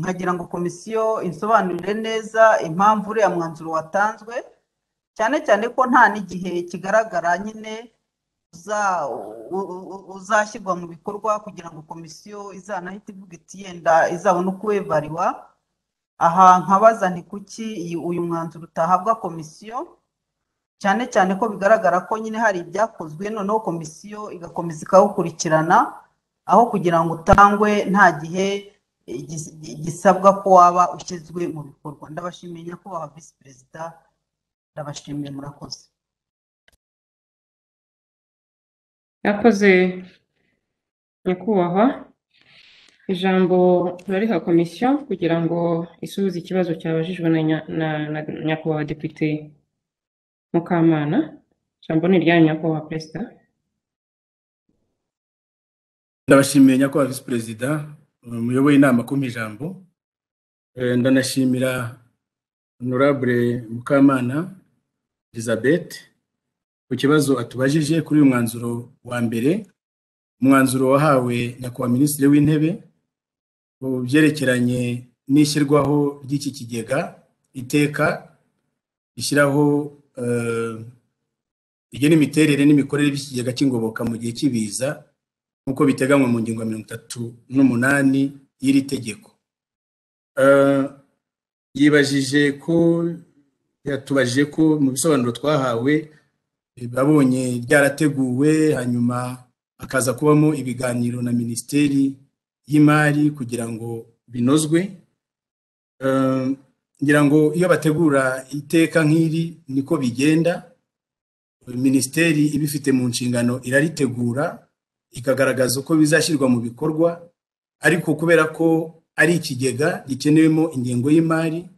[SPEAKER 8] nkagira ngo komisiyo insobanurire neza impamvu uriya mwanzuro watanzwe cyane cyane ko nta n'igihe kigaragara nyine uza- u- u- uzashyirwa mu bikorwa kugira ngo komisiyo izanahite ivuga iti yenda izabone uko wevariwa aha nkabaza nti kuki iyi- uyu mwanzuro utahabwa komisiyo cyane cyane ko bigaragara ko nyine hari ibyakozwe noneho komisiyo igakomeza ikawukurikirana aho kugira ngo utangwe nta gihe igis- gisabwa ko waba ushyizwe mu bikorwa ndabashimiye nyakubahwa visi perezida ndabashimiye murakoze
[SPEAKER 1] yakoze nyakubahwa ijambo turariha komisiyo kugira ngo isubize ikibazo cyabajijwe na nya- na- na- nyakubahwa depite mukamana ijambo ni iryanyu nyakubahwa perezida
[SPEAKER 2] ndabashimiye nyakubahwa visi perezida muyoboye inama kumpa ijambo Eh, ndanashimira honorable mukamana elizabeth ku kibazo atubajije kuri uyu mwanzuro wa mbere umwanzuro wahawe nyakubahwa minisitiri w'intebe ku byerekeranye n'ishyirwaho ry'iki kigega iteka rishyiraho eh, rigena imiterere n'imikorere by'ikigega cy'ingoboka mu gihe cy'ibiza nk'uko biteganywa mu ngingo ya mirongo itatu n'umunani y'iri tegeko Eh, yibajije ko yatubajije ko mu bisobanuro twahawe eh, babonye ryarateguwe hanyuma hakaza kubamo ibiganiro na minisiteri y'imari kugira ngo binozwe Eh, ngira ngo iyo bategura iteka nk'iri niko bigenda minisiteri ibifite mu nshingano iraritegura ikagaragaza uko bizashyirwa mu bikorwa ariko kubera ko ari ikigega gikenewemo ingengo y'imari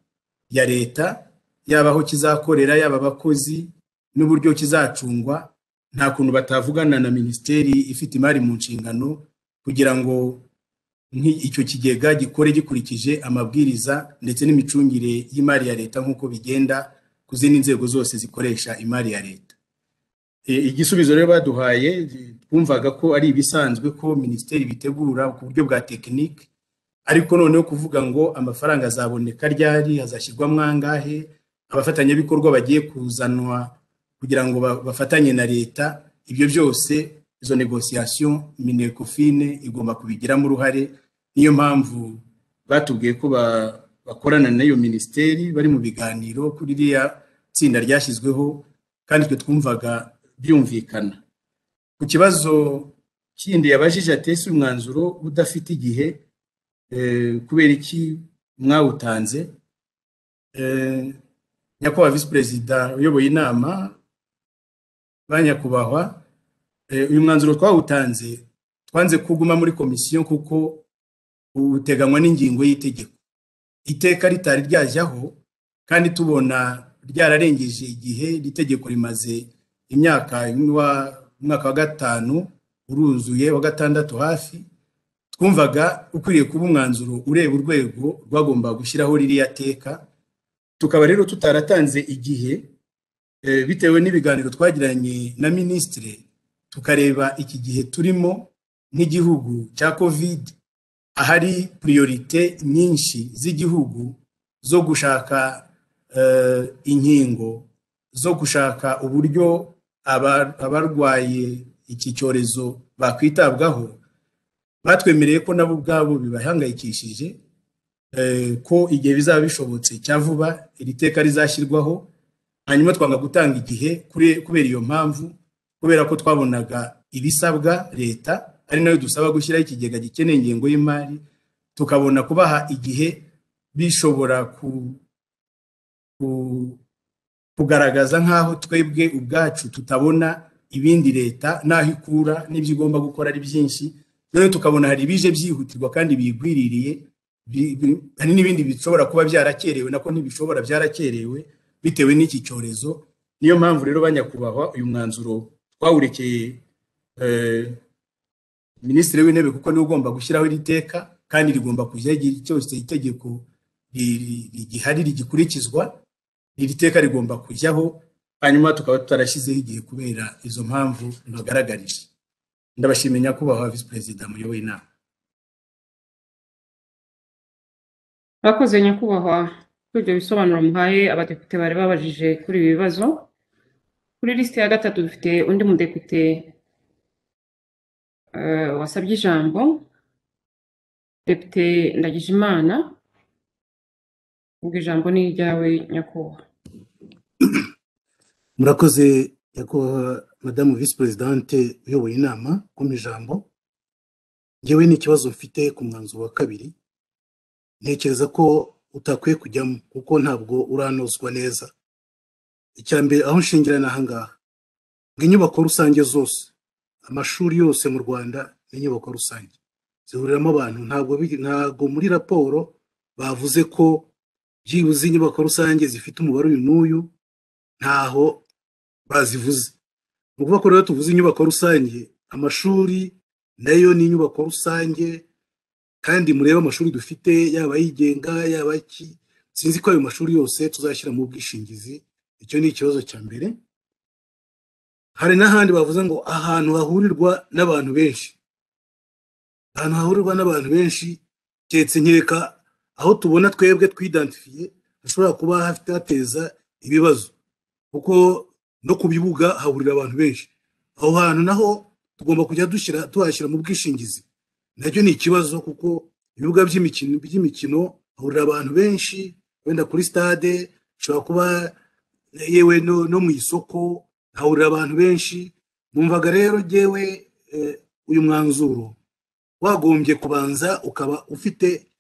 [SPEAKER 2] ya leta yaba aho kizakorera yaba abakozi n'uburyo kizacungwa nta kuntu batavugana na minisiteri ifite imari mu nshingano kugira ngo nki- icyo kigega gikore gikurikije amabwiriza ndetse n'imicungire y'imari ya leta nk'uko bigenda ku zindi nzego zose zikoresha imari ya leta E, igisubizo rero baduhaye e, twumvaga ko ari ibisanzwe ko minisiteri bitegura ku buryo bwa tekinike ariko noneho kuvuga ngo amafaranga azaboneka ryari azashyirwamo angahe abafatanyabikorwa bagiye kuzanwa kugira ngo ba- bafatanye na leta ibyo byose izo negosiyasiyo minekofine igomba kubigiramo uruhare niyo mpamvu batubwiye ko ba- bakorana n'iyo minisiteri bari mu biganiro kuri ririya tsinda ryashyizweho kandi twe twumvaga byumvikana ku kibazo kindi yabajije atese umwanzuro udafite igihe eh, kubera iki mwawutanze Eh, nyakubahwa visi perezida uyoboye inama ba nyakubahwa eh, uyu mwanzuro twawutanze twanze kuguma muri komisiyo kuko uteganywa n'ingingo y'itegeko iteka ritari ryajyaho kandi tubona ryararengeje igihe iri tegeko rimaze imyaka y'umwa- umwaka wa gatanu uruzuye wa gatandatu hafi twumvaga ukwiriye kuba umwanzuro ureba urwego rwagombaga gushyiraho ririya teka tukaba rero tutaratanze igihe eh, bitewe n'ibiganiro twagiranye na minisitiri tukareba iki gihe turimo nk'igihugu cya covid ahari priorite nyinshi z'igihugu zo gushaka eh, inkingo zo gushaka uburyo aba- abarwaye iki cyorezo bakwitabwaho batwemereye ko nabo ubwabo bibahangayikishije eh, ko igihe bizaba bishobotse cya vuba iri teka rizashyirwaho hanyuma twanga gutanga igihe kure- kubera iyo mpamvu kubera ko twabonaga ibisabwa leta ari nayo dusaba gushyiraho ikigega gikeneye ingengo y'imari tukabona kubaha igihe bishobora ku- ku- kugaragaza nk'aho twebwe ubwacu tutabona ibindi leta n'aho ikura n'ibyo igomba gukora ari byinshi rero tukabona hari ibije byihutirwa kandi biyigwiririye bi- bi- hari n'ibindi bishobora kuba byarakerewe nako ntibishobora byarakerewe bitewe n'iki cyorezo niyo mpamvu rero banyakubahwa uyu mwanzuro twawurekeye eh, minisitiri w'intebe kuko niwe ugomba gushyiraho iri teka kandi rigomba kujya igihe cyose itegeko ri- ri- rigihari rigikurikizwa iri teka rigomba kujyaho hanyuma tukaba tutarashyizeho igihe kubera izo mpamvu ntagaragarije ndabashimiye nyakubahwa visi perezida muyoboye inama
[SPEAKER 1] Bakoze nyakubahwa kuri ibyo bisobanuro muhaye abadepite bari babajije kuri ibi bibazo kuri lisite ya gatatu dufite undi mudepite eh, wasabye ijambo depite ndagijimana ubwo ijambo ni iryawe nyakubahwa
[SPEAKER 9] murakoze nyakubahwa madamu visi perezidante uyoboye inama kumpa ijambo ngewe n'ikibazo mfite ku mwanzuro wa kabiri ntekereza ko utakwiye kujyamo kuko ntabwo uranozwa neza icya mbere aho nshingira ni aha ngaha ngo inyubako rusange zose amashuri yose mu rwanda ni inyubako rusange zihuriramo abantu ntabwo bi- ntabwo muri raporo bavuze ko byibuze inyubako rusange zifite umubare uyu n'uyu ntaho bazivuze ni ukuvuga ko rero tuvuze inyubako rusange amashuri nayo ni inyubako rusange kandi murebe amashuri dufite yaba yigenga yaba ki sinzi ko ayo mashuri yose tuzashyira mu bwishingizi icyo ni ikibazo cya mbere hari n'ahandi bavuze ngo ahantu hahurirwa n'abantu benshi ahantu hahurirwa n'abantu benshi keretse nkeka aho tubona twebwe twidantifiye hashobora kuba hafite hateza ibibazo kuko no ku bibuga hahurira abantu benshi aho hantu naho tugomba kujya dushyira tuhashyira mu bwishingizi nacyo ni ikibazo kuko ibibuga by'imikino by'imikino hahurira abantu benshi wenda kuri stade hashobora kuba yewe no, no mu isoko hahurira abantu benshi numvaga rero jyewe eh, uyu mwanzuro wagombye kubanza ukaba ufite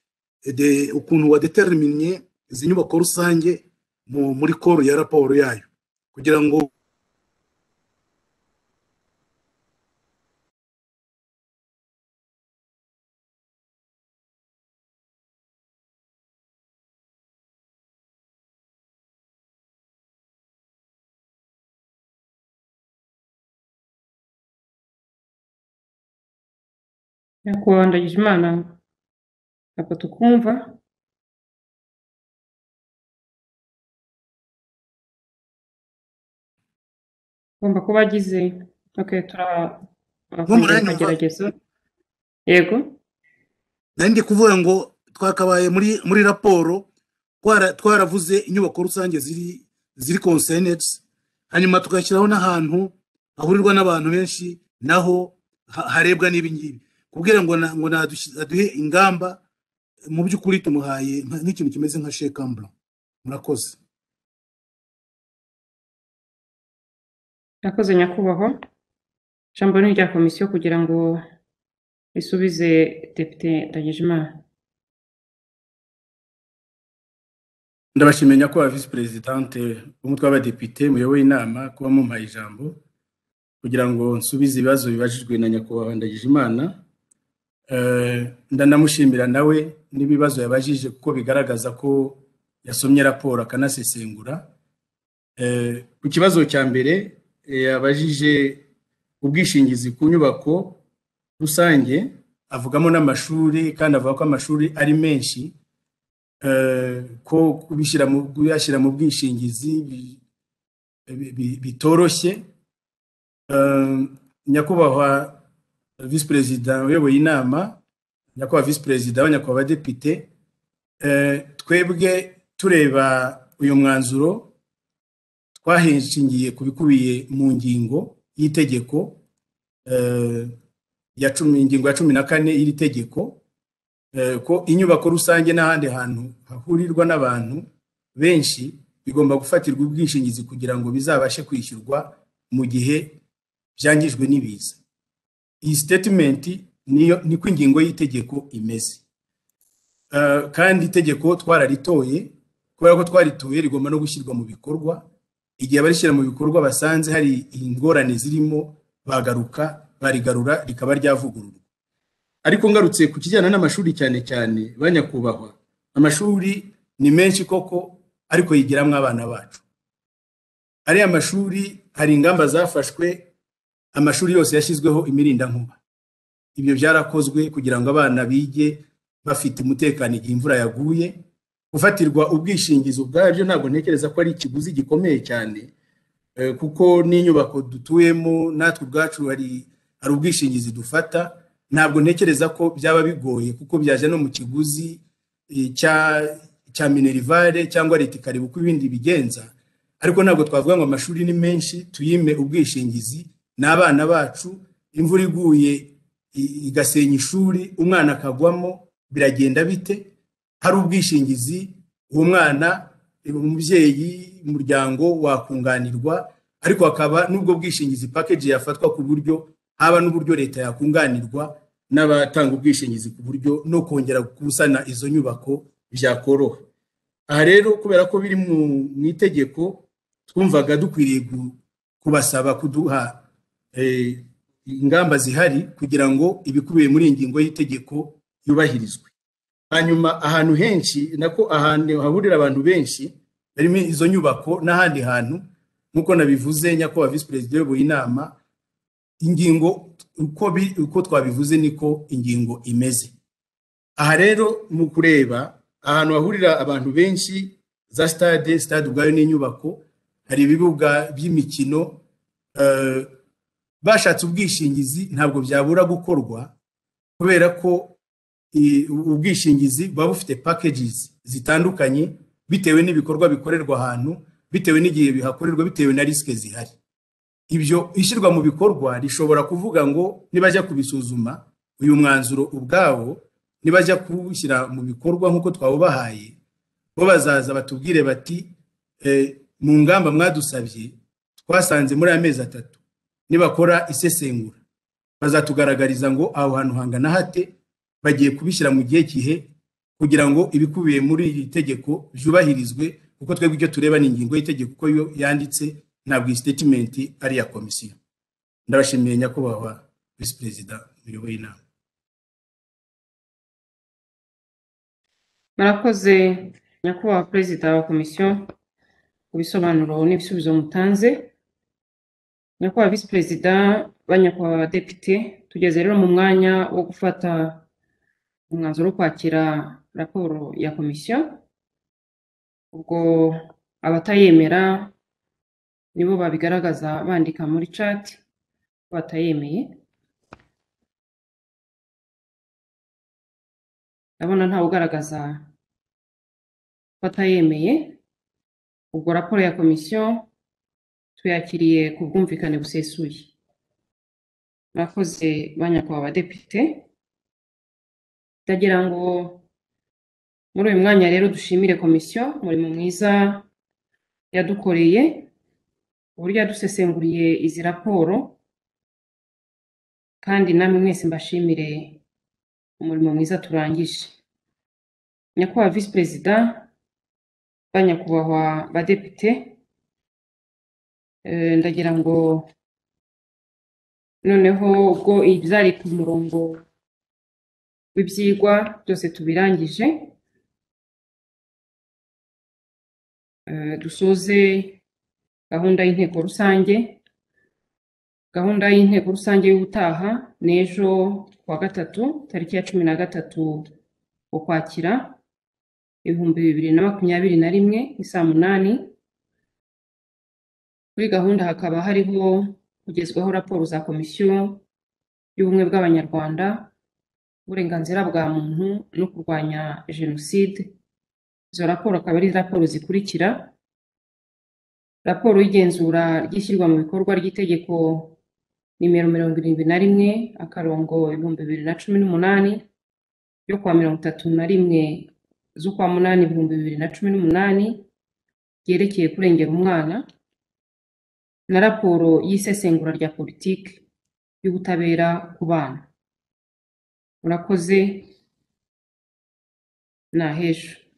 [SPEAKER 9] eh, de- ukuntu wadeteriminnye izi nyubako rusange mu- muri koro ya raporo yayo kugira ngo
[SPEAKER 1] nyakubahwa ndagijimana ntabwo tukumva agomba kuba agize okay tura- turakomeza
[SPEAKER 9] muranyumva?
[SPEAKER 1] tukagerageza yego
[SPEAKER 9] nari ndi kuvuga ngo twakabaye muri muri raporo twara- twaravuze inyubako rusange ziri ziri conseneti hanyuma tugashyiraho n'ahantu hahurirwa n'abantu benshi naho ha- harebwa n'ibi ngibi kubwira ngo na- ngo nadushi- aduhe ingamba mu by'ukuri tumuhaye nka- nk'ikintu kimeze nka shekambura murakoze
[SPEAKER 1] yakoze nyakubahwa ijambo ni irya komisiyo kugira ngo risubize depite ndagijimana
[SPEAKER 2] ndabashimira nyakubahwa visi perezidante w'umutwe w'abadepite muyoboye inama kuba mumpaye ijambo kugira ngo nsubize ibibazo bibajijwe na nyakubahwa ndagijimana Eh, ndanamushimira nawe n'ibibazo yabajije kuko bigaragaza ko yasomye raporo akanasesengura Eh, ku kibazo cya mbere eh, yabajije ubwishingizi ku nyubako rusange avugamo n'amashuri kandi avuga ko amashuri ari menshi eh, ko kubishyira mu- kuyashyira mu bwishingizi bi- bi- bi- bitoroshye Eh, nyakubahwa visi perezida uyoboye inama nyakubahwa visi perezida nyakubahwa abadepite eh, twebwe tureba uyu mwanzuro twahishingiye ku bikubiye mu ngingo y'itegeko eh, ya cumi ingingo ya cumi na kane y'iri tegeko eh, ko inyubako rusange n'ahandi hantu hahurirwa n'abantu benshi bigomba gufatirwa ubwishingizi kugira ngo bizabashe kwishyurwa mu gihe byangijwe n'ibiza iyi statement niyo niko ingingo y'itegeko imeze Eh, kandi itegeko twararitoye kubera ko twaritoye rigomba no gushyirwa mu bikorwa igihe abarishyira mu bikorwa basanze hari ingorane zirimo bagaruka barigarura rikaba ryavugururwa ariko ngarutse ku kijyana n'amashuri cyane cyane ba nyakubahwa amashuri ni menshi koko ariko yigiramo abana bacu ariya mashuri hari ingamba zafashwe amashuri yose yashyizweho imirindankuba ibyo byarakozwe kugira ngo abana bige bafite umutekano igihe imvura yaguye gufatirwa ubwishingizi ubwabyo ntabwo ntekereza ko ari ikiguzi gikomeye cyane eh, kuko n'inyubako dutuyemo natwe ubwacu hari hari ubwishingizi dufata ntabwo ntekereza ko byaba bigoye kuko byajya no mu kiguzi eh, cya cya minerivare cyangwa leta ikareba uko ibindi bigenza ariko ntabwo twavuga ngo amashuri ni menshi tuyime ubwishingizi ni abana bacu imvura iguye i- igasenya ishuri umwana akagwamo biragenda bite hari ubwishingizi uwo mwana umubyeyi umuryango wakunganirwa ariko hakaba n'ubwo bwishingizi package yafatwa ku buryo haba n'uburyo leta yakunganirwa n'abatanga ubwishingizi ku buryo no kongera gusana izo nyubako byakoroha aha rero kubera ko biri mu mu itegeko twumvaga dukwiriye gu- kubasaba kuduha eh, ingamba zihari kugira ngo ibikubiye muri iyi ngingo y'itegeko yubahirizwe hanyuma ahantu henshi nako ahantu hahurira abantu benshi barimo izo nyubako n'ahandi hantu nk'uko nabivuze nyakubahwa visi perezida uyoboye inama ingingo uko bi- uko twabivuze niko ingingo imeze aha rero mu kureba ahantu hahurira abantu benshi za sitade sitade ubwayo ni inyubako hari ibibuga by'imikino eh, bashatse ubwishingizi ntabwo byabura gukorwa kubera ko i- ubwishingizi buba bufite packages zitandukanye bitewe n'ibikorwa bikorerwa ahantu bitewe n'igihe bihakorerwa bitewe na risike zihari ibyo ishyirwa mu bikorwa rishobora kuvuga ngo nibajya kubisuzuma uyu mwanzuro ubwawo nibajya kuwushyira mu bikorwa nk'uko twawubahaye bo bazaza batubwire bati "Eh, mu ngamba mwadusabye twasanze muri amezi atatu nibakora isesengura bazatugaragariza ngo aho hantu hangana hate bagiye kubishyira mu gihe kihe kugira ngo ibikubiye muri iri tegeko byubahirizwe kuko twebwe ibyo tureba ni ingingo y'itegeko uko yo yanditse ntabwo iyi statement ari iya komisiyo ndabashimiye nyakubahwa visi perezida muyoboye inama
[SPEAKER 1] murakoze nyakubahwa perezida wa komisiyo ku bisobanuro n'ibisubizo mutanze nyakubahwa visi perezida ba nyakubahwa abadepite tugeze rero mu mwanya wo gufata umwanzuro wo kwakira raporo ya komisiyo ubwo abatayemera nibo babigaragaza bandika muri cati batayemeye ndabona ntawe ugaragaza ko atayemeye ubwo raporo ya komisiyo tuyakiriye ku bwumvikane busesuye murakoze ba nyakubahwa abadepite ndagira ngo muri uyu mwanya rero dushimire komisiyo umurimo mwiza yadukoreye uburyo yadusesenguriye izi raporo kandi namwe mwese mbashimire umurimo mwiza turangije nyakubahwa visi perezida ba nyakubahwa badepite eh, ndagira ngo noneho ubwo ibyari ku murongo w'ibyigwa byose tubirangije eh, dusoze gahunda y'inteko rusange gahunda y'inteko rusange y'ubutaha ni ejo kuwa gatatu tariki ya cumi na gatatu ukwakira ibihumbi bibiri na makumyabiri na rimwe ni saa munani kuri gahunda hakaba hariho kugezwaho raporo za komisiyo y'ubumwe bw'abanyarwanda uburenganzira bwa muntu no kurwanya jenoside izo raporo akaba ari raporo zikurikira raporo y'igenzura ry'ishyirwa mu bikorwa ry'itegeko nimero mirongo irindwi na rimwe akarongo ibihumbi bibiri na cumi n'umunani yo kuwa mirongo itatu na rimwe z'ukwa munani ibihumbi bibiri na cumi n'umunani ryerekeye kurengera umwana na raporo y'isesengura rya politiki y'ubutabera ku bana murakoze ni ahejo